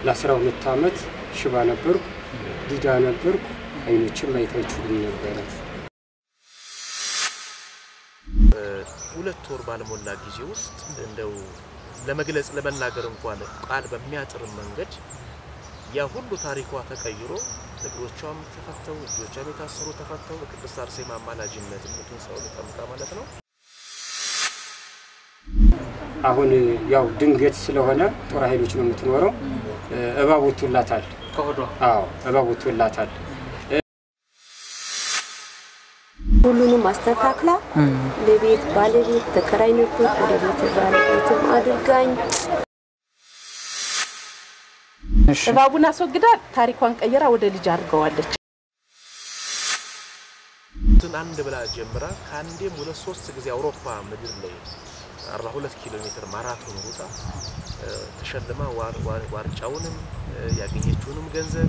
ለአስራ ሁለት ዓመት ሽባ ነበርኩ፣ ዲዳ ነበርኩ። አይኖችም ማየት አይችሉም ነበረ። ሁለት ወር ባልሞላ ጊዜ ውስጥ እንደው ለመግለጽ ለመናገር እንኳን ቃል በሚያጥር መንገድ ያ ሁሉ ታሪኳ ተቀይሮ እግሮቿም ተፈተው እጆቿም የታሰሩ ተፈተው በቅድስት አርሴማ አማላጅነት ሙቱን ሰው ጠምቃ ማለት ነው። አሁን ያው ድንገት ስለሆነ ጦር ኃይሎች ነው የምትኖረው። እባብ ወጥቶላታል። ከሆዷ አዎ እባብ ወጥቶላታል። ሁሉንም አስተካክላ ለቤት ባለቤት ተከራይ ነበር። ወደ ቤት ባለቤትም አድርጋኝ እሺ እባቡን አስወግዳ ታሪኳን ቀይራ ወደ ልጅ አድርገዋለች። ትን አንድ ብላ ጀምራ ከአንዴም ሁለት ሶስት ጊዜ አውሮፓ ምድር ላይ 42 ኪሎ ሜትር ማራቶን ሩጣ እ፣ ተሸልማ ዋር- ዋር- ዋንጫውንም እ፣ ያገኘችውንም ገንዘብ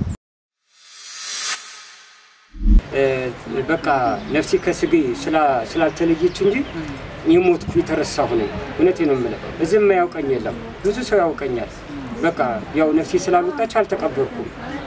እ፣ በቃ ነፍሴ ከስጌ ስላ- ስላልተለየች እንጂ የሞትኩ የተረሳሁ ነኝ። እውነቴ ነው የምልህ። እዚህም ያውቀኝ የለም ብዙ ሰው ያውቀኛል። በቃ ያው ነፍሴ ስላልወጣች አልተቀበርኩም።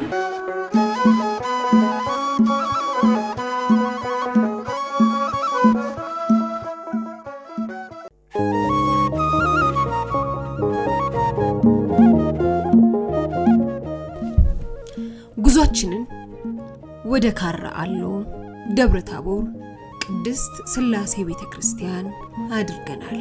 ጉዟችንን ወደ ካራ አሎ ደብረ ታቦር ቅድስት ስላሴ ቤተ ክርስቲያን አድርገናል።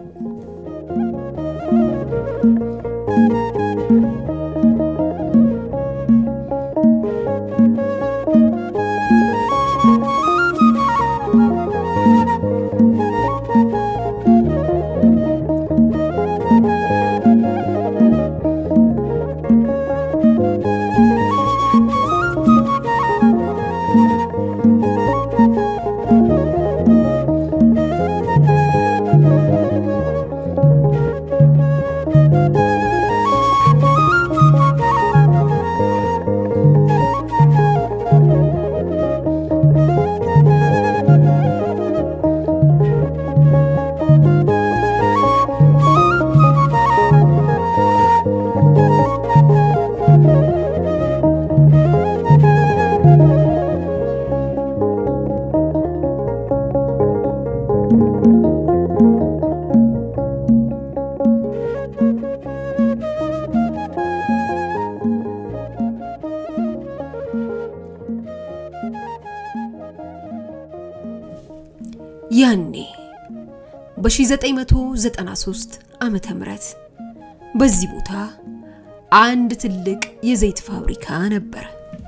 ያኔ በ1993 ዓመተ ምህረት በዚህ ቦታ አንድ ትልቅ የዘይት ፋብሪካ ነበር።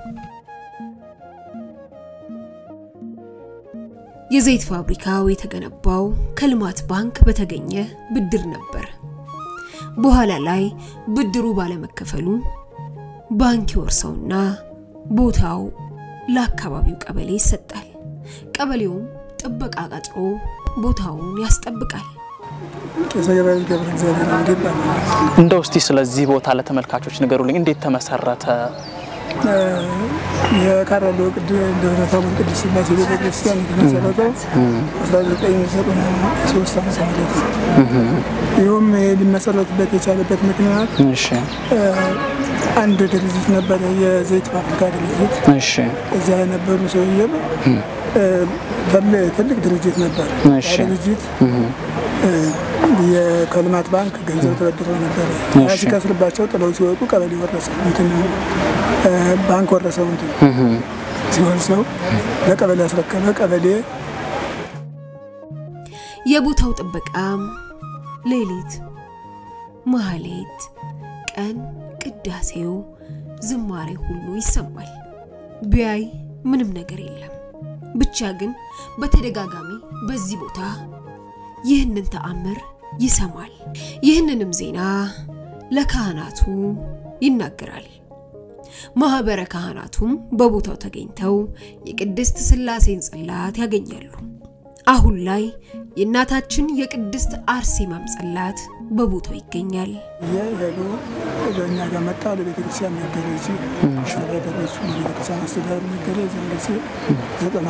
የዘይት ፋብሪካው የተገነባው ከልማት ባንክ በተገኘ ብድር ነበር። በኋላ ላይ ብድሩ ባለመከፈሉ ባንክ ይወርሰውና ቦታው ለአካባቢው ቀበሌ ይሰጣል። ቀበሌውም ጥበቃ ቀጥሮ ቦታውን ያስጠብቃል። ቄሰ ገበያው ገብረ እግዚአብሔር አምዴ ይባላል። እንደው እስቲ ስለዚህ ቦታ ለተመልካቾች ንገሩልኝ። እንዴት ተመሰረተ? የካራሎ ደብረ ታቦር ቅዱስ ሥላሴ ቤተ ክርስቲያን የተመሰረተው 1993 ዓመተ ምህረት ነው። ይኸውም ሊመሰረትበት የቻለበት ምክንያት እሺ አንድ ድርጅት ነበረ፣ የዘይት ፋብሪካ ድርጅት። እሺ እዚያ የነበሩ ሰውዬ ትልቅ ድርጅት ነበር። እሺ። ያ ድርጅት የ- ከልማት ባንክ ገንዘብ ተበድረው ነበረ። ያ እሺ። ሲከስርባቸው ጥለው ሲወጡ ቀበሌ ወረሰው እንትን እ፣ ባንክ ወረሰው እንትን ሲወርሰው ለቀበሌ ያስረከበ ቀበሌ የቦታው ጥበቃም ሌሊት ማህሌት፣ ቀን ቅዳሴው፣ ዝማሬ ሁሉ ይሰማል። ቢያይ ምንም ነገር የለም። ብቻ ግን በተደጋጋሚ በዚህ ቦታ ይህንን ተአምር ይሰማል። ይህንንም ዜና ለካህናቱ ይናገራል። ማህበረ ካህናቱም በቦታው ተገኝተው የቅድስት ሥላሴን ጽላት ያገኛሉ። አሁን ላይ የእናታችን የቅድስት አርሴማም ጽላት በቦታው ይገኛል። ሄዱ በእኛ ጋር መጣ። ለቤተ ክርስቲያን ነገረ እዚህ አስተዳደር እሱ ቤተ ክርስቲያን አስተዳደር ነገረ እዚያን ጊዜ ዘጠና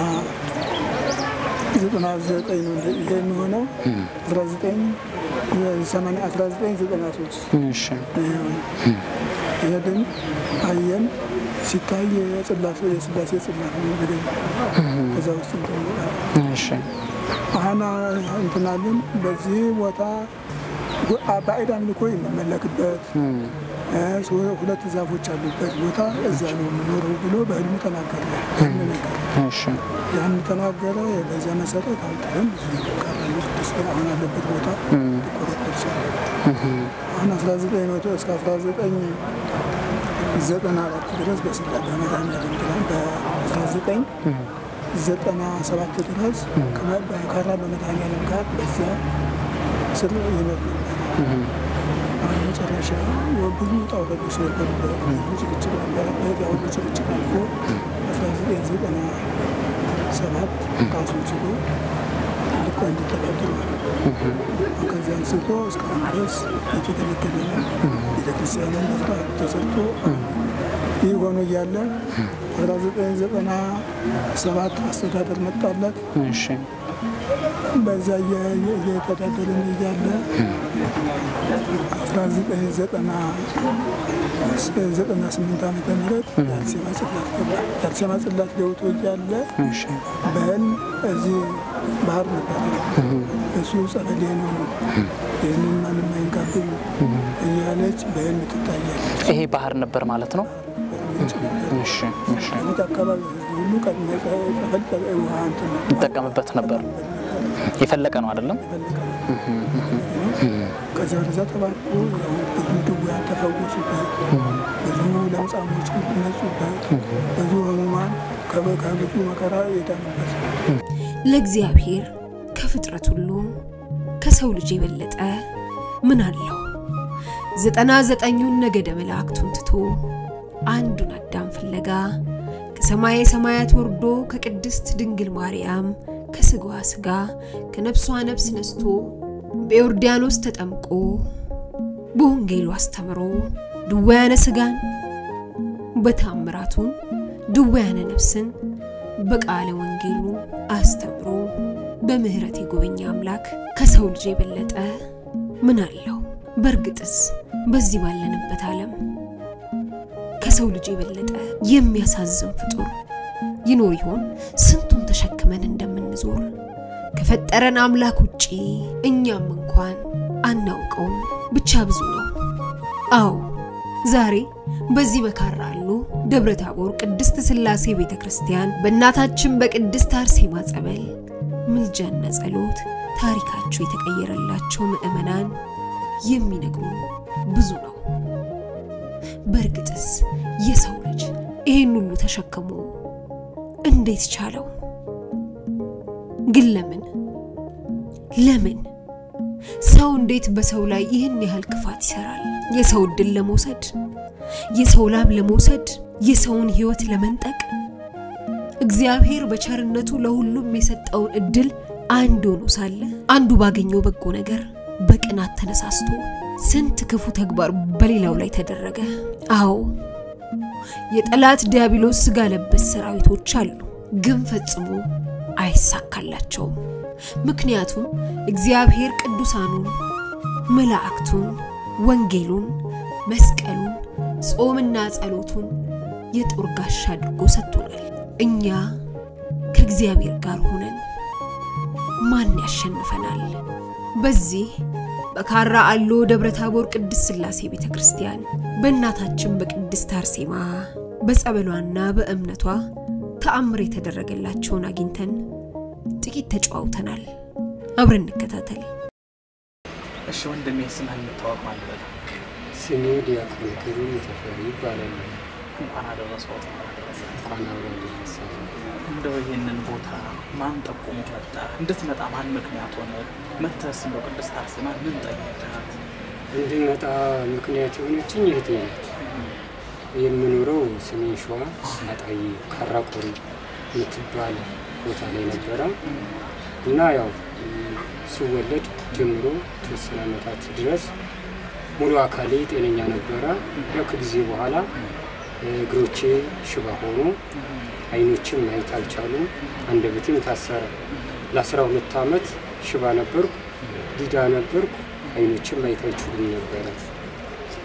ዘጠና ዘጠኝ ነው እንደ- ይሄ የሚሆነው አስራ ዘጠኝ የሰማንያ አስራ ዘጠኝ ዘጠና ሶስት እሺ ይሄ የሆነው ሄድን አየን። ሲታይ የጽላሴ የስላሴ ጽላት ነው ገደል ከዛ ውስጥ እንትን ይላል። እሺ አሁን እንትናለን በዚህ ቦታ ባዕድ አምልኮ የሚመለክበት እ ሶ- ሁለት ዛፎች ያሉበት ቦታ እዛ ነው የምኖረው ብሎ በህልሙ ተናገረ። ህልም ነገር እሺ ያን ተናገረ። በዚያ መሰረት አምጥተን እዚህ ቀራኒ ቅዱስ አሁን ያለበት ቦታ ሊቆረቆር ይችላል። አሁን 19 እስከ 19 ዘጠና አራት ድረስ በስላ በመድኃኒዓለም ብለን በ19 ዘጠና ሰባት ድረስ ከመ- በካራ በመድኃኒዓለም ጋር በዚያ ስር ይኖር ነበር። አሁን መጨረሻ ብዙ ውጣ ውረዶች ነበሩበት፣ ብዙ ጭቅጭቅ ነበረበት። ያ ሁሉ ጭቅጭቅ አልፎ 1997 ራሱን ችሎ ልቆ እንዲተዳደር ማለት ነው። ከዚያ አንስቶ እስካሁን ድረስ የተገለገለ ነው። ቤተክርስቲያንን በስርዓት ተሰርቶ ይህ ሆኖ እያለ 1997 አስተዳደር መጣለት። እሺ በዛ እየ- እየ- እየተዳደርን እያለ 1998 ዓመተ ምህረት የአርሴማ ጽላት ገባ። የአርሴማ ጽላት ገብቶ እያለ እሺ በህልም እዚህ ባህር ነበረ። እሱ ጸበሌ ነው፣ ይህንን ማንም አይንካብኝ እያለች በህልም ትታያለች። ይሄ ባህር ነበር ማለት ነው። እሺ እሺ ከቤት አካባቢ ህዝብ ሁሉ ቀድሞ ጸበል ጸበል ውሃ እንትን ይጠቀምበት ነበር። የፈለቀ ነው አይደለም? ከዚያ ወደዛ ተባርኮ ያው ብዙ ድውያን ተፈወሱበት፣ ብዙ ለምጻሞች ነጹበት፣ ብዙ ህሙማን ከበ- ከብዙ መከራ የዳኑበት ለእግዚአብሔር ከፍጥረት ሁሉ ከሰው ልጅ የበለጠ ምን አለው? ዘጠና ዘጠኙን ነገደ መላእክቱን ትቶ አንዱን አዳም ፍለጋ ከሰማየ ሰማያት ወርዶ ከቅድስት ድንግል ማርያም ከስጋዋ ስጋ ከነፍሷ ነፍስ ነስቶ በዮርዳኖስ ተጠምቆ በወንጌሉ አስተምሮ ድውያነ ስጋን በታምራቱን ድውያነ ነፍስን በቃለ ወንጌሉ አስተምሮ በምህረት የጎበኘ አምላክ ከሰው ልጅ የበለጠ ምን አለው? በእርግጥስ በዚህ ባለንበት ዓለም ከሰው ልጅ የበለጠ የሚያሳዝን ፍጡር ይኖር ይሆን? ስንቱን ተሸክመን እንደምንዞር ከፈጠረን አምላክ ውጪ እኛም እንኳን አናውቀውም። ብቻ ብዙ ነው። አዎ ዛሬ በዚህ በካራ አሉ ደብረ ታቦር ቅድስት ሥላሴ ቤተ ክርስቲያን በእናታችን በቅድስት አርሴማ ጸበል ምልጃና ጸሎት ታሪካቸው የተቀየረላቸው ምዕመናን የሚነግሩን ብዙ ነው። በእርግጥስ የሰው ልጅ ይህን ሁሉ ተሸክሞ እንዴት ቻለው? ግን ለምን ለምን ሰው እንዴት በሰው ላይ ይህን ያህል ክፋት ይሰራል? የሰው እድል ለመውሰድ፣ የሰው ላብ ለመውሰድ፣ የሰውን ህይወት ለመንጠቅ እግዚአብሔር በቸርነቱ ለሁሉም የሰጠውን እድል አንድ ሆኖ ሳለ አንዱ ባገኘው በጎ ነገር በቅናት ተነሳስቶ ስንት ክፉ ተግባር በሌላው ላይ ተደረገ። አዎ የጠላት ዲያብሎስ ስጋ ለበስ ሰራዊቶች አሉ፣ ግን ፈጽሞ አይሳካላቸውም። ምክንያቱም እግዚአብሔር ቅዱሳኑን መላእክቱን፣ ወንጌሉን፣ መስቀሉን፣ ጾምና ጸሎቱን የጦር ጋሻ አድርጎ ሰጥቶናል። እኛ ከእግዚአብሔር ጋር ሆነን ማን ያሸንፈናል? በዚህ በካራ አሎ ደብረ ታቦር ቅድስት ሥላሴ ቤተ ክርስቲያን በእናታችን በቅድስት አርሴማ በጸበሏና በእምነቷ ተአምር የተደረገላቸውን አግኝተን ጥቂት ተጨዋውተናል። አብረን እንከታተል። እሺ ወንድሜ ስምህን እንታወቅ ማለት ነው። ስሜ ዲያቆን ክሩም ተፈሪ ይባላል። እንኳን አደረሰዎት። እንኳን አብሮ ደረሰን። እንደው ይህንን ቦታ ማን ጠቁሞ መጣ? እንድትመጣ ማን ምክንያት ሆነ? መተስ እንደው ቅድስት አርሴማ ምን ጠየቃት? እንድመጣ ምክንያት የሆነችኝ እህቴ ናት። የምኖረው ሰሜን ሸዋ አጣዬ ካራቆሪ የምትባል ቦታ ላይ ነበረ እና ያው ስወለድ ጀምሮ የተወሰነ ዓመታት ድረስ ሙሉ አካሌ ጤነኛ ነበረ። ያው ከጊዜ በኋላ እግሮቼ ሽባ ሆኑ፣ አይኖችም ማየት አልቻሉ፣ አንደበቴም ታሰረ። ለአስራ ሁለት ዓመት ሽባ ነበርኩ፣ ዲዳ ነበርኩ፣ አይኖችም ማየት አይችሉም ነበረ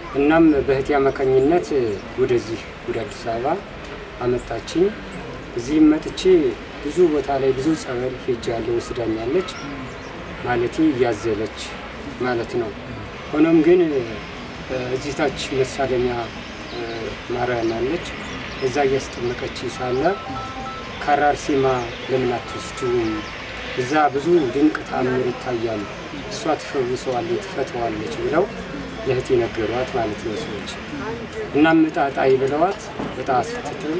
እናም በእህቴ አማካኝነት ወደዚህ ወደ አዲስ አበባ አመጣችኝ። እዚህም መጥቼ ብዙ ቦታ ላይ ብዙ ጸበል ሄጃለሁ፣ ወስዳኛለች ማለቴ እያዘለች ማለት ነው። ሆኖም ግን እዚህ ታች መሳለሚያ ማርያም አለች። እዛ እያስጠመቀች ሳለ ከአራርሲማ ለምን አትወስጂውም? እዛ ብዙ ድንቅ ተአምር ይታያሉ፣ እሷ ትፈውሰዋለች፣ ትፈተዋለች ብለው ለእህቴ ነገሯት ማለት ነው ሰዎች። እናም እጣ ጣይ ብለዋት እጣ ስትጥል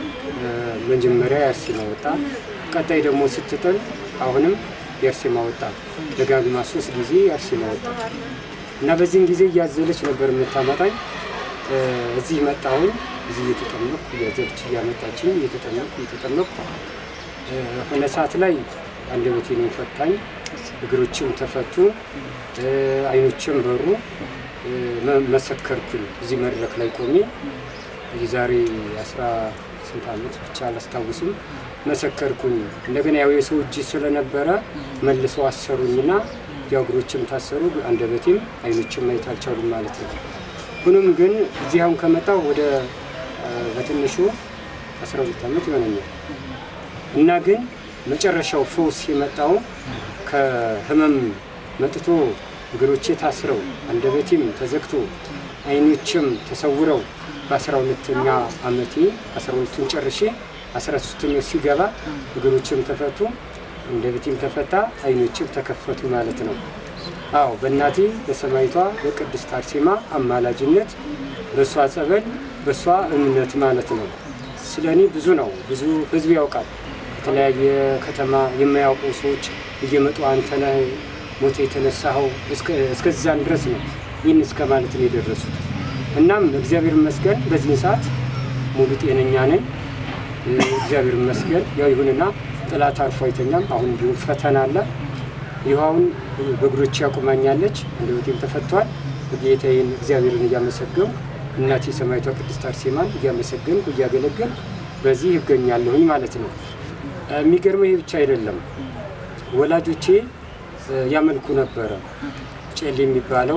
መጀመሪያ የአርሴማ ወጣ፣ ቀጣይ ደግሞ ስትጥል አሁንም የአርሴማ ወጣ። ደጋግማ ሶስት ጊዜ የአርሴማ ወጣ እና በዚህም ጊዜ እያዘለች ነበር የምታመጣኝ። እዚህ መጣሁኝ። እዚህ እየተጠመቅኩ እያዘለች እያመጣችኝ እየተጠመቅኩ እየተጠመቅኩ ሆነ ሰዓት ላይ አንደበቴን ፈታኝ፣ እግሮችም ተፈቱ፣ አይኖችም በሩ። መሰከርኩኝ እዚህ መድረክ ላይ ቆሜ የዛሬ አስራ ስንት ዓመት ብቻ አላስታውስም። መሰከርኩኝ። እንደገና ያው የሰው እጅ ስለነበረ መልሰው አሰሩኝና ያው እግሮችም ታሰሩ፣ አንደበቴም አይኖችም ማየት አልቻሉም ማለት ነው። ሁኖም ግን እዚህ አሁን ከመጣሁ ወደ በትንሹ 12 ዓመት ይሆነኛል እና ግን መጨረሻው ፈውስ የመጣው ከህመም መጥቶ እግሮቼ ታስረው አንደበቴም ተዘግቶ አይኖችም ተሰውረው በአስራ ሁለተኛ ዓመቴ አስራ ሁለቱን ጨርሼ አስራ ሶስተኛው ሲገባ እግሮችም ተፈቱ፣ አንደበቴም ተፈታ፣ አይኖችም ተከፈቱ ማለት ነው። አዎ በእናቴ በሰማይቷ በቅድስት አርሴማ አማላጅነት በእሷ ጸበል በእሷ እምነት ማለት ነው። ስለ እኔ ብዙ ነው፣ ብዙ ህዝብ ያውቃል። የተለያየ ከተማ የማያውቁ ሰዎች እየመጡ አንተ ነህ ሞተ የተነሳኸው እስከዛን ድረስ ነው ይህን እስከ ማለት ነው የደረሱት። እናም እግዚአብሔር ይመስገን በዚህን ሰዓት ሙሉ ጤነኛ ነኝ። እግዚአብሔር ይመስገን። ያው ይሁንና ጥላት አርፎ አይተኛም። አሁን እንዲሁም ፈተና አለ። ይኸውን በእግሮች ያቁማኛለች፣ አንደበቴም ተፈቷል። ጌታዬን እግዚአብሔርን እያመሰገንኩ እናቴ ሰማዕቷ ቅድስት አርሴማን እያመሰገንኩ እያገለገልኩ በዚህ ይገኛለሁኝ ማለት ነው። የሚገርመው ይህ ብቻ አይደለም። ወላጆቼ ያመልኩ ነበረ። ጨሌ የሚባለው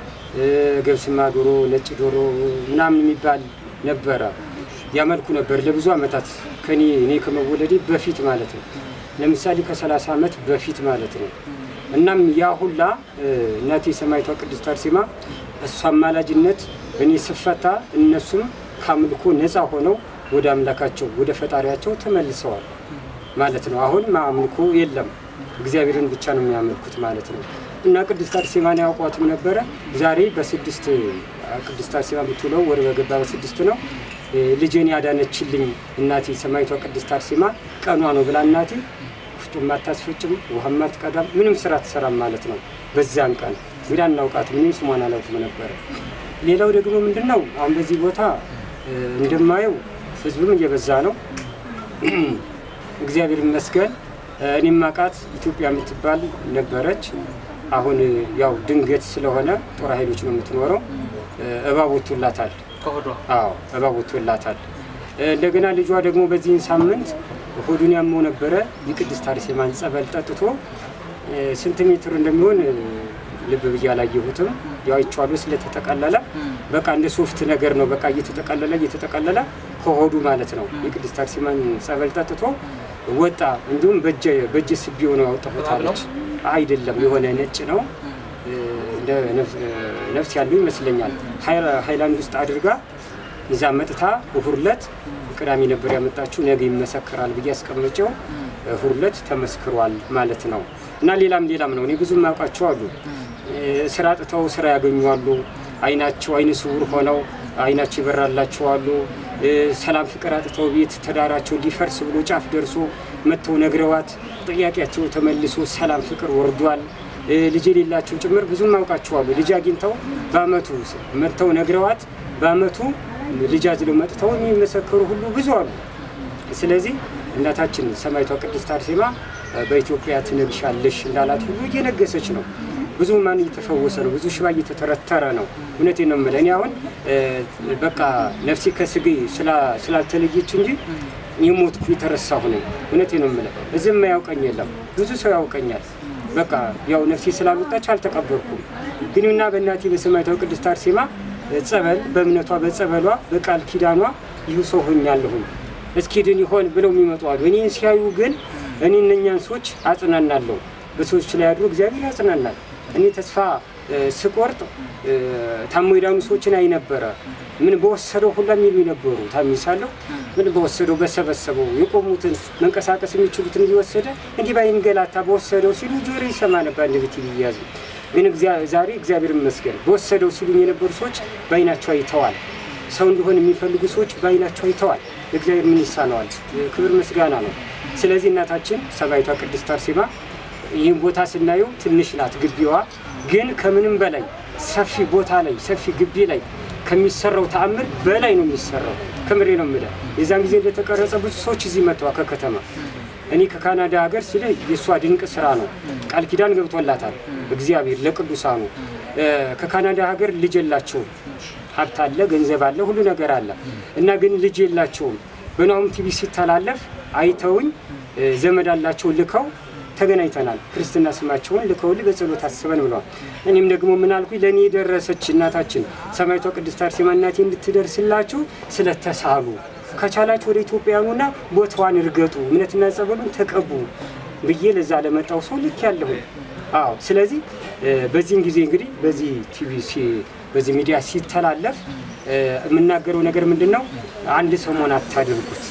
ገብስማ ዶሮ፣ ነጭ ዶሮ ምናምን የሚባል ነበረ። ያመልኩ ነበር ለብዙ ዓመታት ከኔ እኔ ከመወለዴ በፊት ማለት ነው። ለምሳሌ ከ30 ዓመት በፊት ማለት ነው። እናም ያ ሁላ እናቴ ሰማዕቷ ቅድስት አርሴማ እሷ አማላጅነት እኔ ስፈታ እነሱም ከአምልኮ ነፃ ሆነው ወደ አምላካቸው ወደ ፈጣሪያቸው ተመልሰዋል ማለት ነው። አሁን አምልኮ የለም፣ እግዚአብሔርን ብቻ ነው የሚያመልኩት ማለት ነው። እና ቅድስት አርሴማን ያውቋትም ነበረ። ዛሬ በስድስት ቅድስት አርሴማ ብትውለው ወደ በገባ በስድስት ነው ልጄን ያዳነችልኝ እናቴ ሰማዕቷ ቅድስት አርሴማ ቀኗ ነው ብላ እናቴ ውፍጮም አታስፈጭም፣ ውሃም አትቀዳም፣ ምንም ስራ ትሰራም ማለት ነው። በዚያን ቀን እንግዲህ አናውቃትም፣ ምንም ስሟን አላውቅም ነበረ። ሌላው ደግሞ ምንድን ነው አሁን በዚህ ቦታ እንደማየው ህዝብም እየበዛ ነው። እግዚአብሔር ይመስገን። እኔም አውቃት ኢትዮጵያ የምትባል ነበረች። አሁን ያው ድንገት ስለሆነ ጦር ኃይሎች ነው የምትኖረው። እባብ ወጥቶላታል። አዎ እባብ ወጥቶላታል። እንደገና ልጇ ደግሞ በዚህን ሳምንት ሆዱን ያመው ነበረ። የቅድስት አርሴማን ጸበል ጠጥቶ ስንት ሜትር እንደሚሆን ልብ ብዬ አላየሁትም። ያው አይቼዋለሁ ስለተጠቀለለ በቃ እንደ ሶፍት ነገር ነው። በቃ እየተጠቀለለ እየተጠቀለለ ከሆዱ ማለት ነው። የቅድስት አርሴማን ጸበል ጠጥቶ ወጣ። እንዲሁም በእጀ ስቢዮ ነው ያወጣሁታለች። አይደለም የሆነ ነጭ ነው እንደ ነፍስ ያለው ይመስለኛል። ሃይላንድ ውስጥ አድርጋ ይዛ መጥታ እሁድ ዕለት ቅዳሜ ነበር ያመጣችው። ነገ ይመሰክራል ብዬ አስቀምጨው እሁድ ዕለት ተመስክሯል ማለት ነው። እና ሌላም ሌላም ነው። እኔ ብዙ የማውቃቸው አሉ። ስራ አጥተው ስራ ያገኙ አይናቸው አይነ ስውር ሆነው አይናቸው ይበራላቸው አሉ። ሰላም ፍቅር አጥተው ቤት ትዳራቸው ሊፈርስ ብሎ ጫፍ ደርሶ መጥተው ነግረዋት ጥያቄያቸው ተመልሶ ሰላም ፍቅር ወርዷል። ልጅ የሌላቸው ጭምር ብዙ አውቃቸዋሉ። ልጅ አግኝተው በአመቱ መጥተው ነግረዋት በአመቱ ልጅ አዝለው መጥተው የሚመሰክሩ ሁሉ ብዙ አሉ። ስለዚህ እናታችን ሰማዕቷ ቅድስት አርሴማ በኢትዮጵያ ትነግሻለሽ እንዳላት ሁሉ እየነገሰች ነው። ብዙ ማን እየተፈወሰ ነው። ብዙ ሽባ እየተተረተረ ነው። እውነቴን ነው የምልህ። እኔ አሁን በቃ ነፍሴ ከስጌ ስላልተለየች እንጂ የሞትኩ የተረሳሁ ነኝ። እውነቴን ነው የምልህ። እዚህም የማያውቀኝ የለም። ብዙ ሰው ያውቀኛል። በቃ ያው ነፍሴ ስላልወጣች አልተቀበርኩም። ግን እና በእናቴ በሰማዕቷ ቅድስት አርሴማ ጸበል በእምነቷ በጸበሏ በቃል ኪዳኗ ይህ ሰው ሆኛለሁኝ እስኪ ድን ይሆን ብለው የሚመጡ አሉ። እኔን ሲያዩ ግን እኔ እነኛን ሰዎች አጽናናለሁ። በሰዎች ላይ ያድሮ እግዚአብሔር ያጽናናል። እኔ ተስፋ እ፣ ስቆርጥ እ፣ ታሞ የዳኑ ሰዎችን አይ ነበረ። ምን በወሰደው ሁላ የሚሉ ነበሩ። ታሚሳለሁ ምን በወሰደው በሰበሰበው የቆሙትን መንቀሳቀስ የሚችሉትን እየወሰደ እንዲህ ባይንገላታ በወሰደው ሲሉ ጆሮ ይሰማ ነበር። እንደ ቤት ይያዙ ግን እግዚአ- ዛሬ እግዚአብሔር ይመስገን በወሰደው ሲሉኝ የነበሩ ሰዎች በአይናቸው አይተዋል። ሰው እንዲሆን የሚፈልጉ ሰዎች በአይናቸው አይተዋል። እግዚአብሔር ምን ይሳነዋል? ክብር ምስጋና ነው። ስለዚህ እናታችን ሰማዕቷ ቅድስት አርሴማ ይህን ቦታ ስናየው ትንሽ ናት ግቢዋ፣ ግን ከምንም በላይ ሰፊ ቦታ ላይ ሰፊ ግቢ ላይ ከሚሰራው ተአምር በላይ ነው የሚሰራው። ከምሬ ነው የምልህ። የዛን ጊዜ እንደተቀረጸ ብዙ ሰዎች እዚህ መጥተዋል ከከተማ እኔ ከካናዳ ሀገር ስለ የእሷ ድንቅ ስራ ነው። ቃል ኪዳን ገብቶላታል እግዚአብሔር ለቅዱሳኑ። እ፣ ከካናዳ ሀገር ልጅ የላቸውም። ሀብት አለ፣ ገንዘብ አለ፣ ሁሉ ነገር አለ እና ግን ልጅ የላቸውም። በናሁም ቲቪ ሲተላለፍ አይተውኝ እ፣ ዘመድ አላቸው ልከው ተገናኝተናል። ክርስትና ስማቸውን ልከውልኝ በጸሎት አስበን ብለዋል። እኔም ደግሞ ምን አልኩኝ፣ ለእኔ የደረሰች እናታችን ሰማዕቷ ቅድስት አርሴማ እናቴ እንድትደርስላችሁ ስለተሳሉ ከቻላችሁ ወደ ኢትዮጵያኑና ቦታዋን እርገጡ፣ እምነትና ጸበሉን ተቀቡ ብዬ ለዛ ለመጣው ሰው ልክ ያለሁ። አዎ ስለዚህ እ፣ በዚህን ጊዜ እንግዲህ በዚህ ቲቪ ሲ- በዚህ ሚዲያ ሲተላለፍ እ፣ የምናገረው ነገር ምንድን ነው? አንድ ሰሞን አታድርጉት።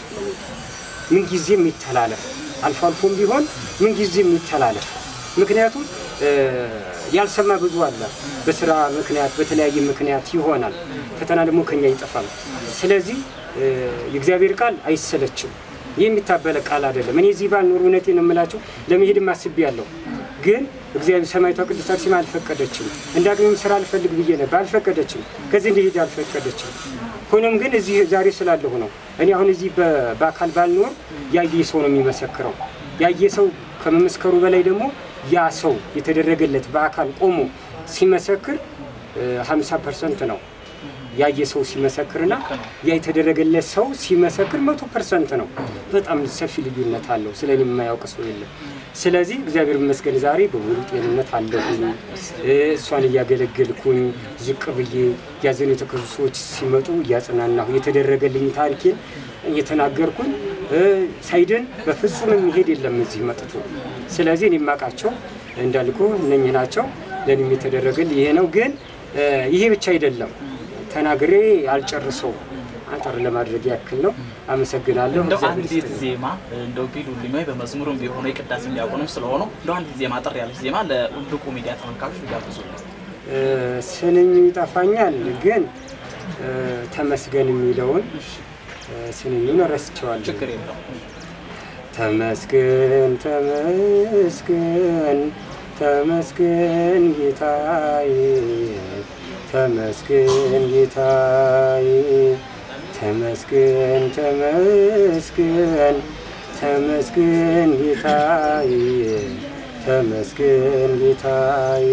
ምንጊዜም ይተላለፍ፣ አልፎ አልፎም ቢሆን ምንጊዜም ይተላለፍ። ምክንያቱም እ፣ ያልሰማ ብዙ አለ። በስራ ምክንያት በተለያየ ምክንያት ይሆናል። ፈተና ደግሞ ከኛ ይጠፋል። ስለዚህ እ፣ የእግዚአብሔር ቃል አይሰለችም። ይህ የሚታበለ ቃል አይደለም። እኔ እዚህ ባልኖር እውነቴን ነው የምላቸው ለመሄድም አስቤያለሁ ግን እግዚአብሔር ሰማዕቷ ቅድስት አርሴማ አልፈቀደችም። እንዳገኘም ስራ አልፈልግ ብዬ ነበር፣ አልፈቀደችም። ከዚህ እንዲሄድ አልፈቀደችም። ሆኖም ግን እዚህ ዛሬ ስላለሁ ነው። እኔ አሁን እዚህ በ- በአካል ባልኖር ያየ ሰው ነው የሚመሰክረው። ያየ ሰው ከመመስከሩ በላይ ደግሞ ያ ሰው የተደረገለት በአካል ቆሞ ሲመሰክር ሀምሳ ፐርሰንት ነው ያየ ሰው ሲመሰክርና ያ የተደረገለት ሰው ሲመሰክር መቶ ፐርሰንት ነው። በጣም ሰፊ ልዩነት አለው። ስለ እኔ የማያውቅ ሰው የለም። ስለዚህ እግዚአብሔር ይመስገን ዛሬ በሙሉ ጤንነት አለሁኝ። እ፣ እሷን እያገለገልኩኝ ዝቅ ብዬ ያዘኑ የተከዙ ሰዎች ሲመጡ እያጽናናሁ የተደረገልኝ ታሪኬን እየተናገርኩኝ እ፣ ሳይድን በፍጹም የሚሄድ የለም እዚህ መጥቶ። ስለዚህ እኔ የማውቃቸው እንዳልኩ እነኝህ ናቸው። ለእኔም የተደረገልኝ ይሄ ነው። ግን እ፣ ይሄ ብቻ አይደለም ተናግሬ አልጨርሰው አንጠር ለማድረግ ያክል ነው። አመሰግናለሁ። እንደው እግዚአብሔር አንዲት ይስጥልኝ። ዜማ እንደው ቢሉልኝ ወይ በመዝሙርም ቢሆኑ የቅዳሴ እንዲያቆንም ስለሆኑ እንደው አንዲት ዜማ አጠር ያለች ዜማ ለልቁ ሚዲያ ተመልካቾች ቢጋብዙልኝ። እ፣ ስንኙ ይጠፋኛል፣ ግን እ፣ ተመስገን የሚለውን እ፣ ስንኙን ረስቸዋለሁ። ችግር የለውም። ተመስገን ተመስገን ተመስገን ጌታዬ ተመስገን ጌታዬ ተመስገን ተመስገን ተመስገን ጌታዬ ተመስገን ጌታዬ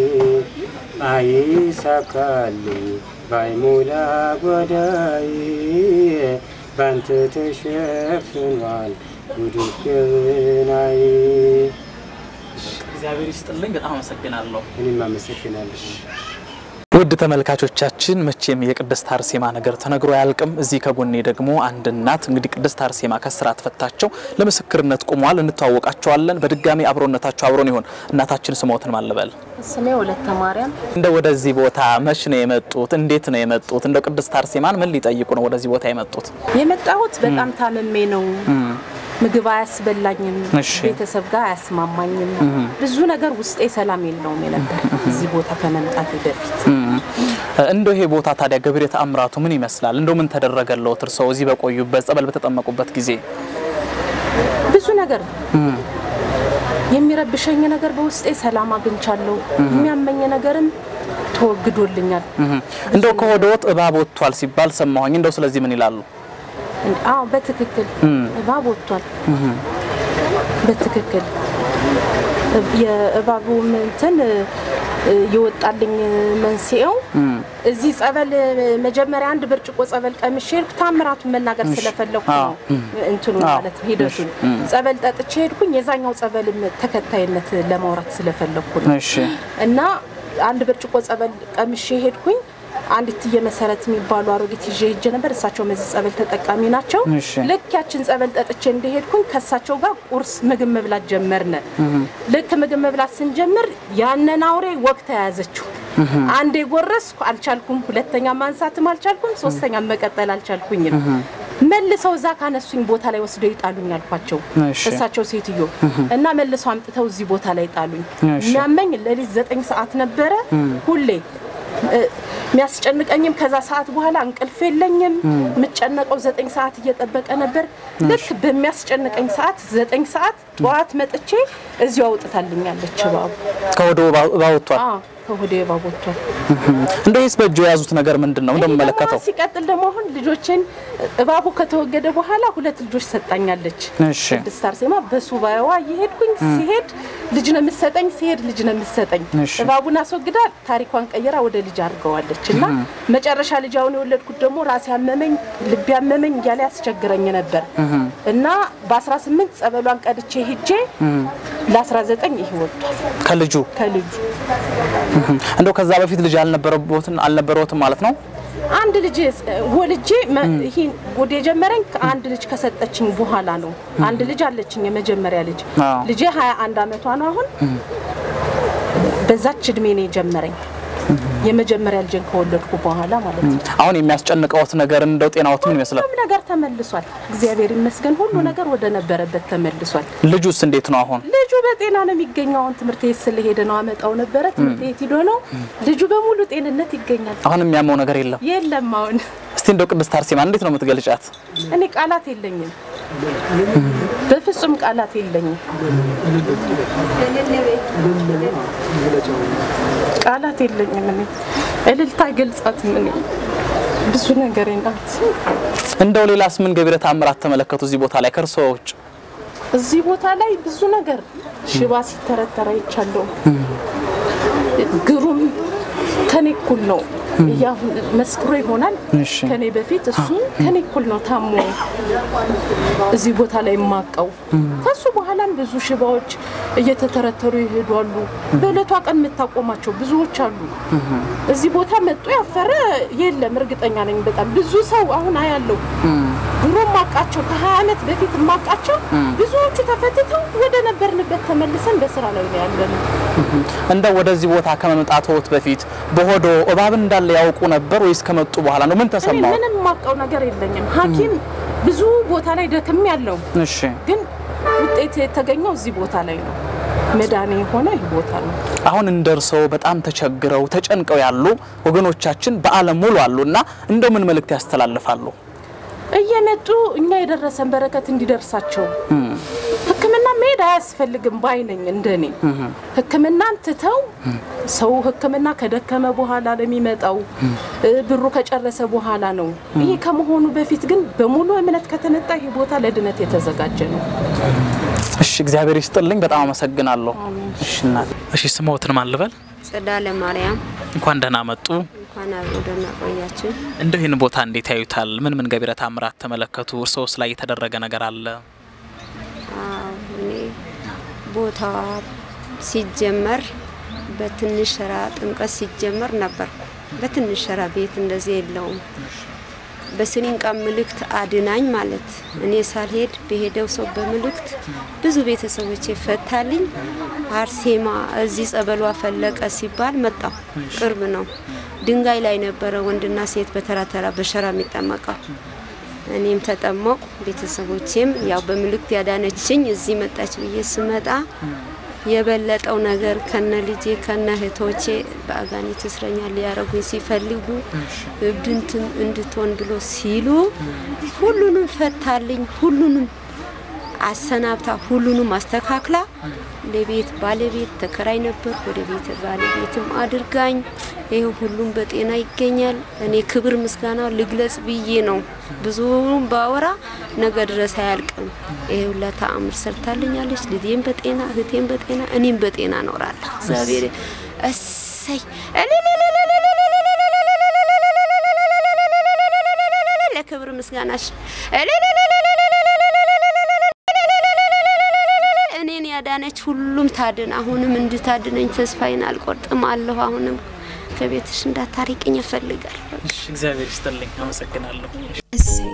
አይሳካልኝ ባይሞላ ጓዳዬ ባንተ ተሸፍኗል ጉድፍ ገበናዬ። እግዚአብሔር ይስጥልኝ። በጣም አመሰግናለሁ። እኔም አመሰግናለሁ። ውድ ተመልካቾቻችን መቼም የቅድስት አርሴማ ነገር ተነግሮ አያልቅም። እዚህ ከጎኔ ደግሞ አንድ እናት እንግዲህ ቅድስት አርሴማ ከስራት ፈታቸው ለምስክርነት ቆመዋል። እንተዋወቃቸዋለን። በድጋሚ አብሮነታቸው አብሮን ይሆን። እናታችን ስሞትን ማልበል ስሜ ወለተ ማርያም እንደ ወደዚህ ቦታ መች ነው የመጡት? እንዴት ነው የመጡት? እንደው ቅድስት አርሴማን ምን ሊጠይቁ ነው ወደዚህ ቦታ የመጡት? የመጣሁት በጣም ታምሜ ነው። ምግብ አያስበላኝም፣ እሺ። ቤተሰብ ጋር አያስማማኝም። ብዙ ነገር ውስጤ ሰላም የለውም የነበር እዚህ ቦታ ከመምጣት በፊት እንደው ይሄ ቦታ ታዲያ ገብረ ተአምራቱ ምን ይመስላል? እንደው ምን ተደረገለዎት እርስዎ እዚህ በቆዩበት ጸበል በተጠመቁበት ጊዜ? ብዙ ነገር የሚረብሸኝ ነገር በውስጤ ሰላም አግኝቻለሁ። የሚያመኝ ነገርም ተወግዶልኛል። እንደው ከሆዶት እባብ ወጥቷል ሲባል ሰማሁኝ። እንደው ስለዚህ ምን ይላሉ? አዎ በትክክል እባብ ወጥቷል። በትክክል የእባቡ እንትን የወጣልኝ መንስኤው እዚህ ጸበል መጀመሪያ አንድ ብርጭቆ ጸበል ቀምሼ ሄድኩ። ታምራቱን መናገር ስለፈለኩ ነው እንትኑ ማለት ነው ሂደቱን። ጸበል ጠጥቼ ሄድኩኝ። የዛኛው ጸበልም ተከታይነት ለማውራት ስለፈለኩ ነው እሺ እና አንድ ብርጭቆ ጸበል ቀምሼ ሄድኩኝ። አንዲት እትዬ መሰረት የሚባሉ አሮጊት ይዤ ሄጄ ነበር። እሳቸው መዚህ ጸበል ተጠቃሚ ናቸው። እሺ። ልክ ያችን ጸበል ጠጥቼ እንደሄድኩኝ ከእሳቸው ጋር ቁርስ ምግብ መብላት ጀመርነ። ልክ ምግብ መብላት ስንጀምር ያንን አውሬ ወቅት ተያያዘችው። አንዴ ጎረስኩ፣ አልቻልኩም። ሁለተኛ ማንሳትም አልቻልኩም። ሶስተኛ መቀጠል አልቻልኩኝም። መልሰው እዛ ካነሱኝ ቦታ ላይ ወስደው ይጣሉኝ አልኳቸው። እሺ። እሳቸው ሴትዮ እና መልሰው አምጥተው እዚህ ቦታ ላይ ጣሉኝ። እሺ። የሚያመኝ ሌሊት ዘጠኝ ሰዓት ነበረ ሁሌ እ፣ የሚያስጨንቀኝም ከዛ ሰዓት በኋላ እንቅልፍ የለኝም። የምጨነቀው ዘጠኝ ሰዓት እየጠበቀ ነበር። ልክ በሚያስጨንቀኝ ሰዓት ዘጠኝ ሰዓት ጠዋት መጥቼ እዚሁ አውጥታልኛለች እባቡ። ከወደ ባወጥቷል። አዎ ከሆዴ እባብ ወጥቷል። እንደ ይስ በእጁ የያዙት ነገር ምንድን ነው እንደምመለከተው? ሲቀጥል ደግሞ አሁን ልጆችን እባቡ ከተወገደ በኋላ ሁለት ልጆች ሰጣኛለች። እሺ ቅድስት አርሴማ በሱባኤዋ እየሄድኩኝ ሲሄድ ልጅ ነው የምትሰጠኝ፣ ሲሄድ ልጅ ነው የምትሰጠኝ። እሺ። እባቡን አስወግዳ ታሪኳን ቀይራ ወደ ልጅ አድርገዋለች እና መጨረሻ ልጅ አሁን የወለድኩት ደግሞ ራሴ አመመኝ፣ ልቤ አመመኝ እያለ ያስቸግረኝ ነበር እና በ18 ጸበሏን ቀድቼ ሂጄ ለ19 ይሄ ወጥቷል ከልጁ ከልጁ እንደው ከዛ በፊት ልጅ አልነበረቦትን አልነበረውትም ማለት ነው። አንድ ልጅ ወልጄ መ- ይሄን ወደ የጀመረኝ ከአንድ ልጅ ከሰጠችኝ በኋላ ነው። አንድ ልጅ አለችኝ፣ የመጀመሪያ ልጅ አዎ። ልጄ 21 አመቷ ነው አሁን። በዛች እድሜ ነው የጀመረኝ የመጀመሪያ ልጅን ከወለድኩ በኋላ ማለት ነው። አሁን የሚያስጨንቀውት ነገር እንደው ጤናዎት ምን ይመስላል? ሁሉም ነገር ተመልሷል። እግዚአብሔር ይመስገን፣ ሁሉ ነገር ወደ ነበረበት ተመልሷል። ልጁስ እንዴት ነው አሁን? ልጁ በጤና ነው የሚገኘው። አሁን ትምህርት ቤት ስለሄደ ነው አመጣው ነበረ። ትምህርት ቤት ሂዶ ነው ልጁ በሙሉ ጤንነት ይገኛል። አሁን የሚያመው ነገር የለም። የለም አሁን እስቲ እንደው ቅድስት አርሴማ እንዴት ነው የምትገልጫት? እኔ ቃላት የለኝም፣ በፍጹም ቃላት የለኝም። ቃላት የለኝም። እኔ እልልታ ገልጻት ምን ብዙ ነገር ናት። እንደው ሌላስ ምን ገቢረ ተአምራት ተመለከቱ እዚህ ቦታ ላይ ከእርስዎ ውጭ? እዚህ ቦታ ላይ ብዙ ነገር ሽባ ሲተረተረ አይቻለሁ። ግሩም ከኔ እኩል ነው ያው መስክሮ ይሆናል እሺ። ከኔ በፊት እሱ ከኔ እኩል ነው ታሞ እዚህ ቦታ ላይ የማቀው። ከሱ በኋላም ብዙ ሽባዎች እየተተረተሩ ይሄዳሉ። በእለቷ ቀን የምታቆማቸው ብዙዎች አሉ። እዚህ ቦታ መጡ ያፈረ የለም። እርግጠኛ ነኝ በጣም ብዙ ሰው አሁን አያለው። ድሮ ማቃቸው ከ20 ዓመት በፊት ማቃቸው ብዙዎቹ ተፈትተው ወደ ነበርንበት ተመልሰን በስራ ላይ ነው ያለነው። እንደው ወደዚህ ቦታ ከመምጣትዎት በፊት በሆዶ እባብ እንዳለ ያውቁ ነበር ወይስ ከመጡ በኋላ ነው? ምን እኔ ተሰማው? ምንም ማቀው ነገር የለኝም። ሐኪም ብዙ ቦታ ላይ ደክም ያለው እሺ ግን ውጤት የተገኘው እዚህ ቦታ ላይ ነው። መድኃኔ የሆነ ይህ ቦታ ነው። አሁን እንደርሰው በጣም ተቸግረው ተጨንቀው ያሉ ወገኖቻችን በዓለም ሙሉ አሉና እንደው ምን መልእክት ያስተላልፋሉ? እየመጡ እኛ የደረሰን በረከት እንዲደርሳቸው ሕክምና መሄድ አያስፈልግም ባይ ነኝ። እንደኔ ሕክምናን ትተው ሰው ሕክምና ከደከመ በኋላ ነው የሚመጣው፣ እ ብሩ ከጨረሰ በኋላ ነው። ይህ ከመሆኑ በፊት ግን በሙሉ እምነት ከተመጣ ይህ ቦታ ለድነት የተዘጋጀ ነው። እሺ እግዚአብሔር ይስጥልኝ። በጣም አመሰግናለሁ። እሺ እናት። እሺ ስሞትን ማን ልበል? ጸዳለ ማርያም እንኳን ደህና መጡ። እንኳን አብሮ ደህና ቆያችሁ። እንደው ይህን ቦታ እንዴት ያዩታል? ምን ምን ገቢረ ተአምራት ተመለከቱ? እርስዎስ ላይ የተደረገ ነገር አለ? አዎ እኔ ቦታዋ ሲጀመር በትንሽ ሸራ ጥምቀት ሲጀመር ነበርኩ። በትንሽ ሸራ ቤት እንደዚህ የለውም። በስኒንቃ ምልክት አድናኝ ማለት እኔ ሳልሄድ በሄደው ሰው በምልክት ብዙ ቤተሰቦቼ ፈታልኝ። አርሴማ እዚህ ጸበሏ ፈለቀ ሲባል መጣው። ቅርብ ነው። ድንጋይ ላይ ነበረ ወንድና ሴት በተራ ተራ በሸራ የሚጠመቀው። እኔም ተጠመቁ። ቤተሰቦቼም ያው በምልክት ያዳነችኝ እዚህ መጣች ብዬ ስመጣ የበለጠው ነገር ከነ ልጄ ከነ እህቶቼ በአጋኒት እስረኛ ሊያረጉኝ ሲፈልጉ እብድንትን እንድትሆን ብሎ ሲሉ ሁሉንም ፈታልኝ። ሁሉንም አሰናብታ ሁሉንም አስተካክላ ለቤት ባለቤት ተከራይ ነበር። ወደ ቤት ባለቤትም አድርጋኝ ይህ ሁሉም በጤና ይገኛል። እኔ ክብር ምስጋና ልግለጽ ብዬ ነው። ብዙም ባወራ ነገ ድረስ አያልቅም። ይሄ ሁላ ተአምር ሰርታልኛለች። ልጄም በጤና እህቴም በጤና እኔም በጤና እኖራለሁ። እግዚአብሔር እሰይ ለክብር ምስጋናሽ እኔን ያዳነች ሁሉም ታድን። አሁንም እንድታድነኝ ተስፋዬን አልቆርጥም አለሁ። አሁንም ከቤትሽ እንዳታሪቅኝ እፈልጋለሁ። እሺ፣ እግዚአብሔር ይስጥልኝ። አመሰግናለሁ። እሰይ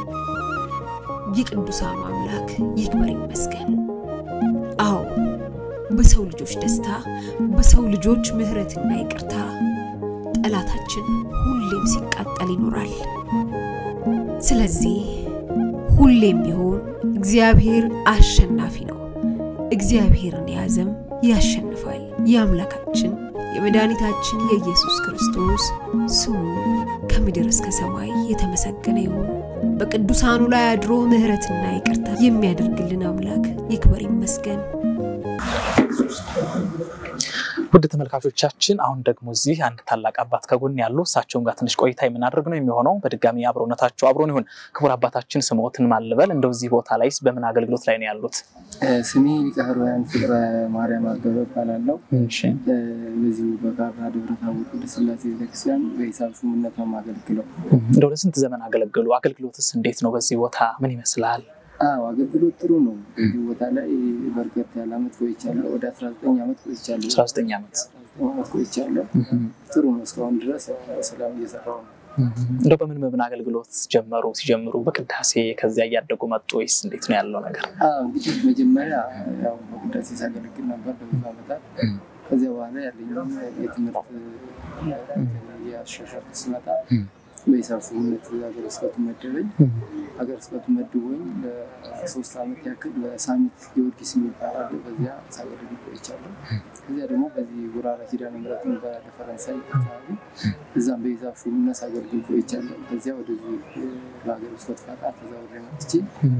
የቅዱሳኑ አምላክ ይክበር ይመስገን። አዎ በሰው ልጆች ደስታ፣ በሰው ልጆች ምሕረትና ይቅርታ ጠላታችን ሁሌም ሲቃጠል ይኖራል። ስለዚህ ሁሌም ቢሆን እግዚአብሔር አሸናፊ ነው። እግዚአብሔርን የያዘም ያሸንፋል። የአምላካችን የመድኃኒታችን የኢየሱስ ክርስቶስ ስሙ ከምድር እስከ ሰማይ የተመሰገነ ይሁን። በቅዱሳኑ ላይ አድሮ ምሕረትና ይቅርታ የሚያደርግልን አምላክ ይክበር ይመስገን። ውድ ተመልካቾቻችን አሁን ደግሞ እዚህ አንድ ታላቅ አባት ከጎን ያሉ እሳቸውን ጋር ትንሽ ቆይታ የምናደርግ ነው የሚሆነው። በድጋሚ አብሮነታቸው አብሮን ይሁን። ክቡር አባታችን ስምዎትን ማልበል እንደው እዚህ ቦታ ላይ በምን አገልግሎት ላይ ነው ያሉት? ስሜ ሊቀ ኅሩያን ፍቅረ ማርያም አበበ እባላለሁ። በዚሁ በካራ ደብረ ታቦር ቅድስት ሥላሴ ቤተክርስቲያን በሂሳብ ሹምነት ነው የማገለግለው። እንደው ለስንት ዘመን አገለገሉ? አገልግሎትስ እንዴት ነው? በዚህ ቦታ ምን ይመስላል? አዎ አገልግሎት ጥሩ ነው። በዚህ ቦታ ላይ በርከት ያለ አመት ቆይቻለሁ። ወደ 19 ዓመት ቆይቻለሁ። 19 ዓመት 19 ዓመት ቆይቻለሁ። ጥሩ ነው። እስካሁን ድረስ በሰላም እየሰራሁ ነው። እንደው በምን በምን አገልግሎት ጀመሩ? ሲጀምሩ በቅዳሴ ከዚያ እያደጉ መጡ ወይስ እንዴት ነው ያለው ነገር? አዎ እንግዲህ መጀመሪያ ያው በቅዳሴ ሳገለግል ነበር ለብዙ ዓመታት። ከዚያ በኋላ ያለኝ የትምህርት የአሻሻል ስመጣ በሂሳብ ሹምነት ሀገረ ስብከቱ መደበኝ። ሀገረ ስብከቱ መድቦኝ ለሶስት ዓመት ያክል በሳሚት ጊዮርጊስ የሚባል አለ። በዚያ ሳገለግል ቆይቻለሁ። ከዚያ ደግሞ በዚህ ጉራራ ኪዳነ ምሕረትን በፈረንሳይ አካባቢ እዛም በሂሳብ ሹምነት ሳገለግል ቆይቻለሁ። ከዚያ ወደዚህ በሀገረ ስብከቱ ፈቃድ ተዛውሬ መጥቼ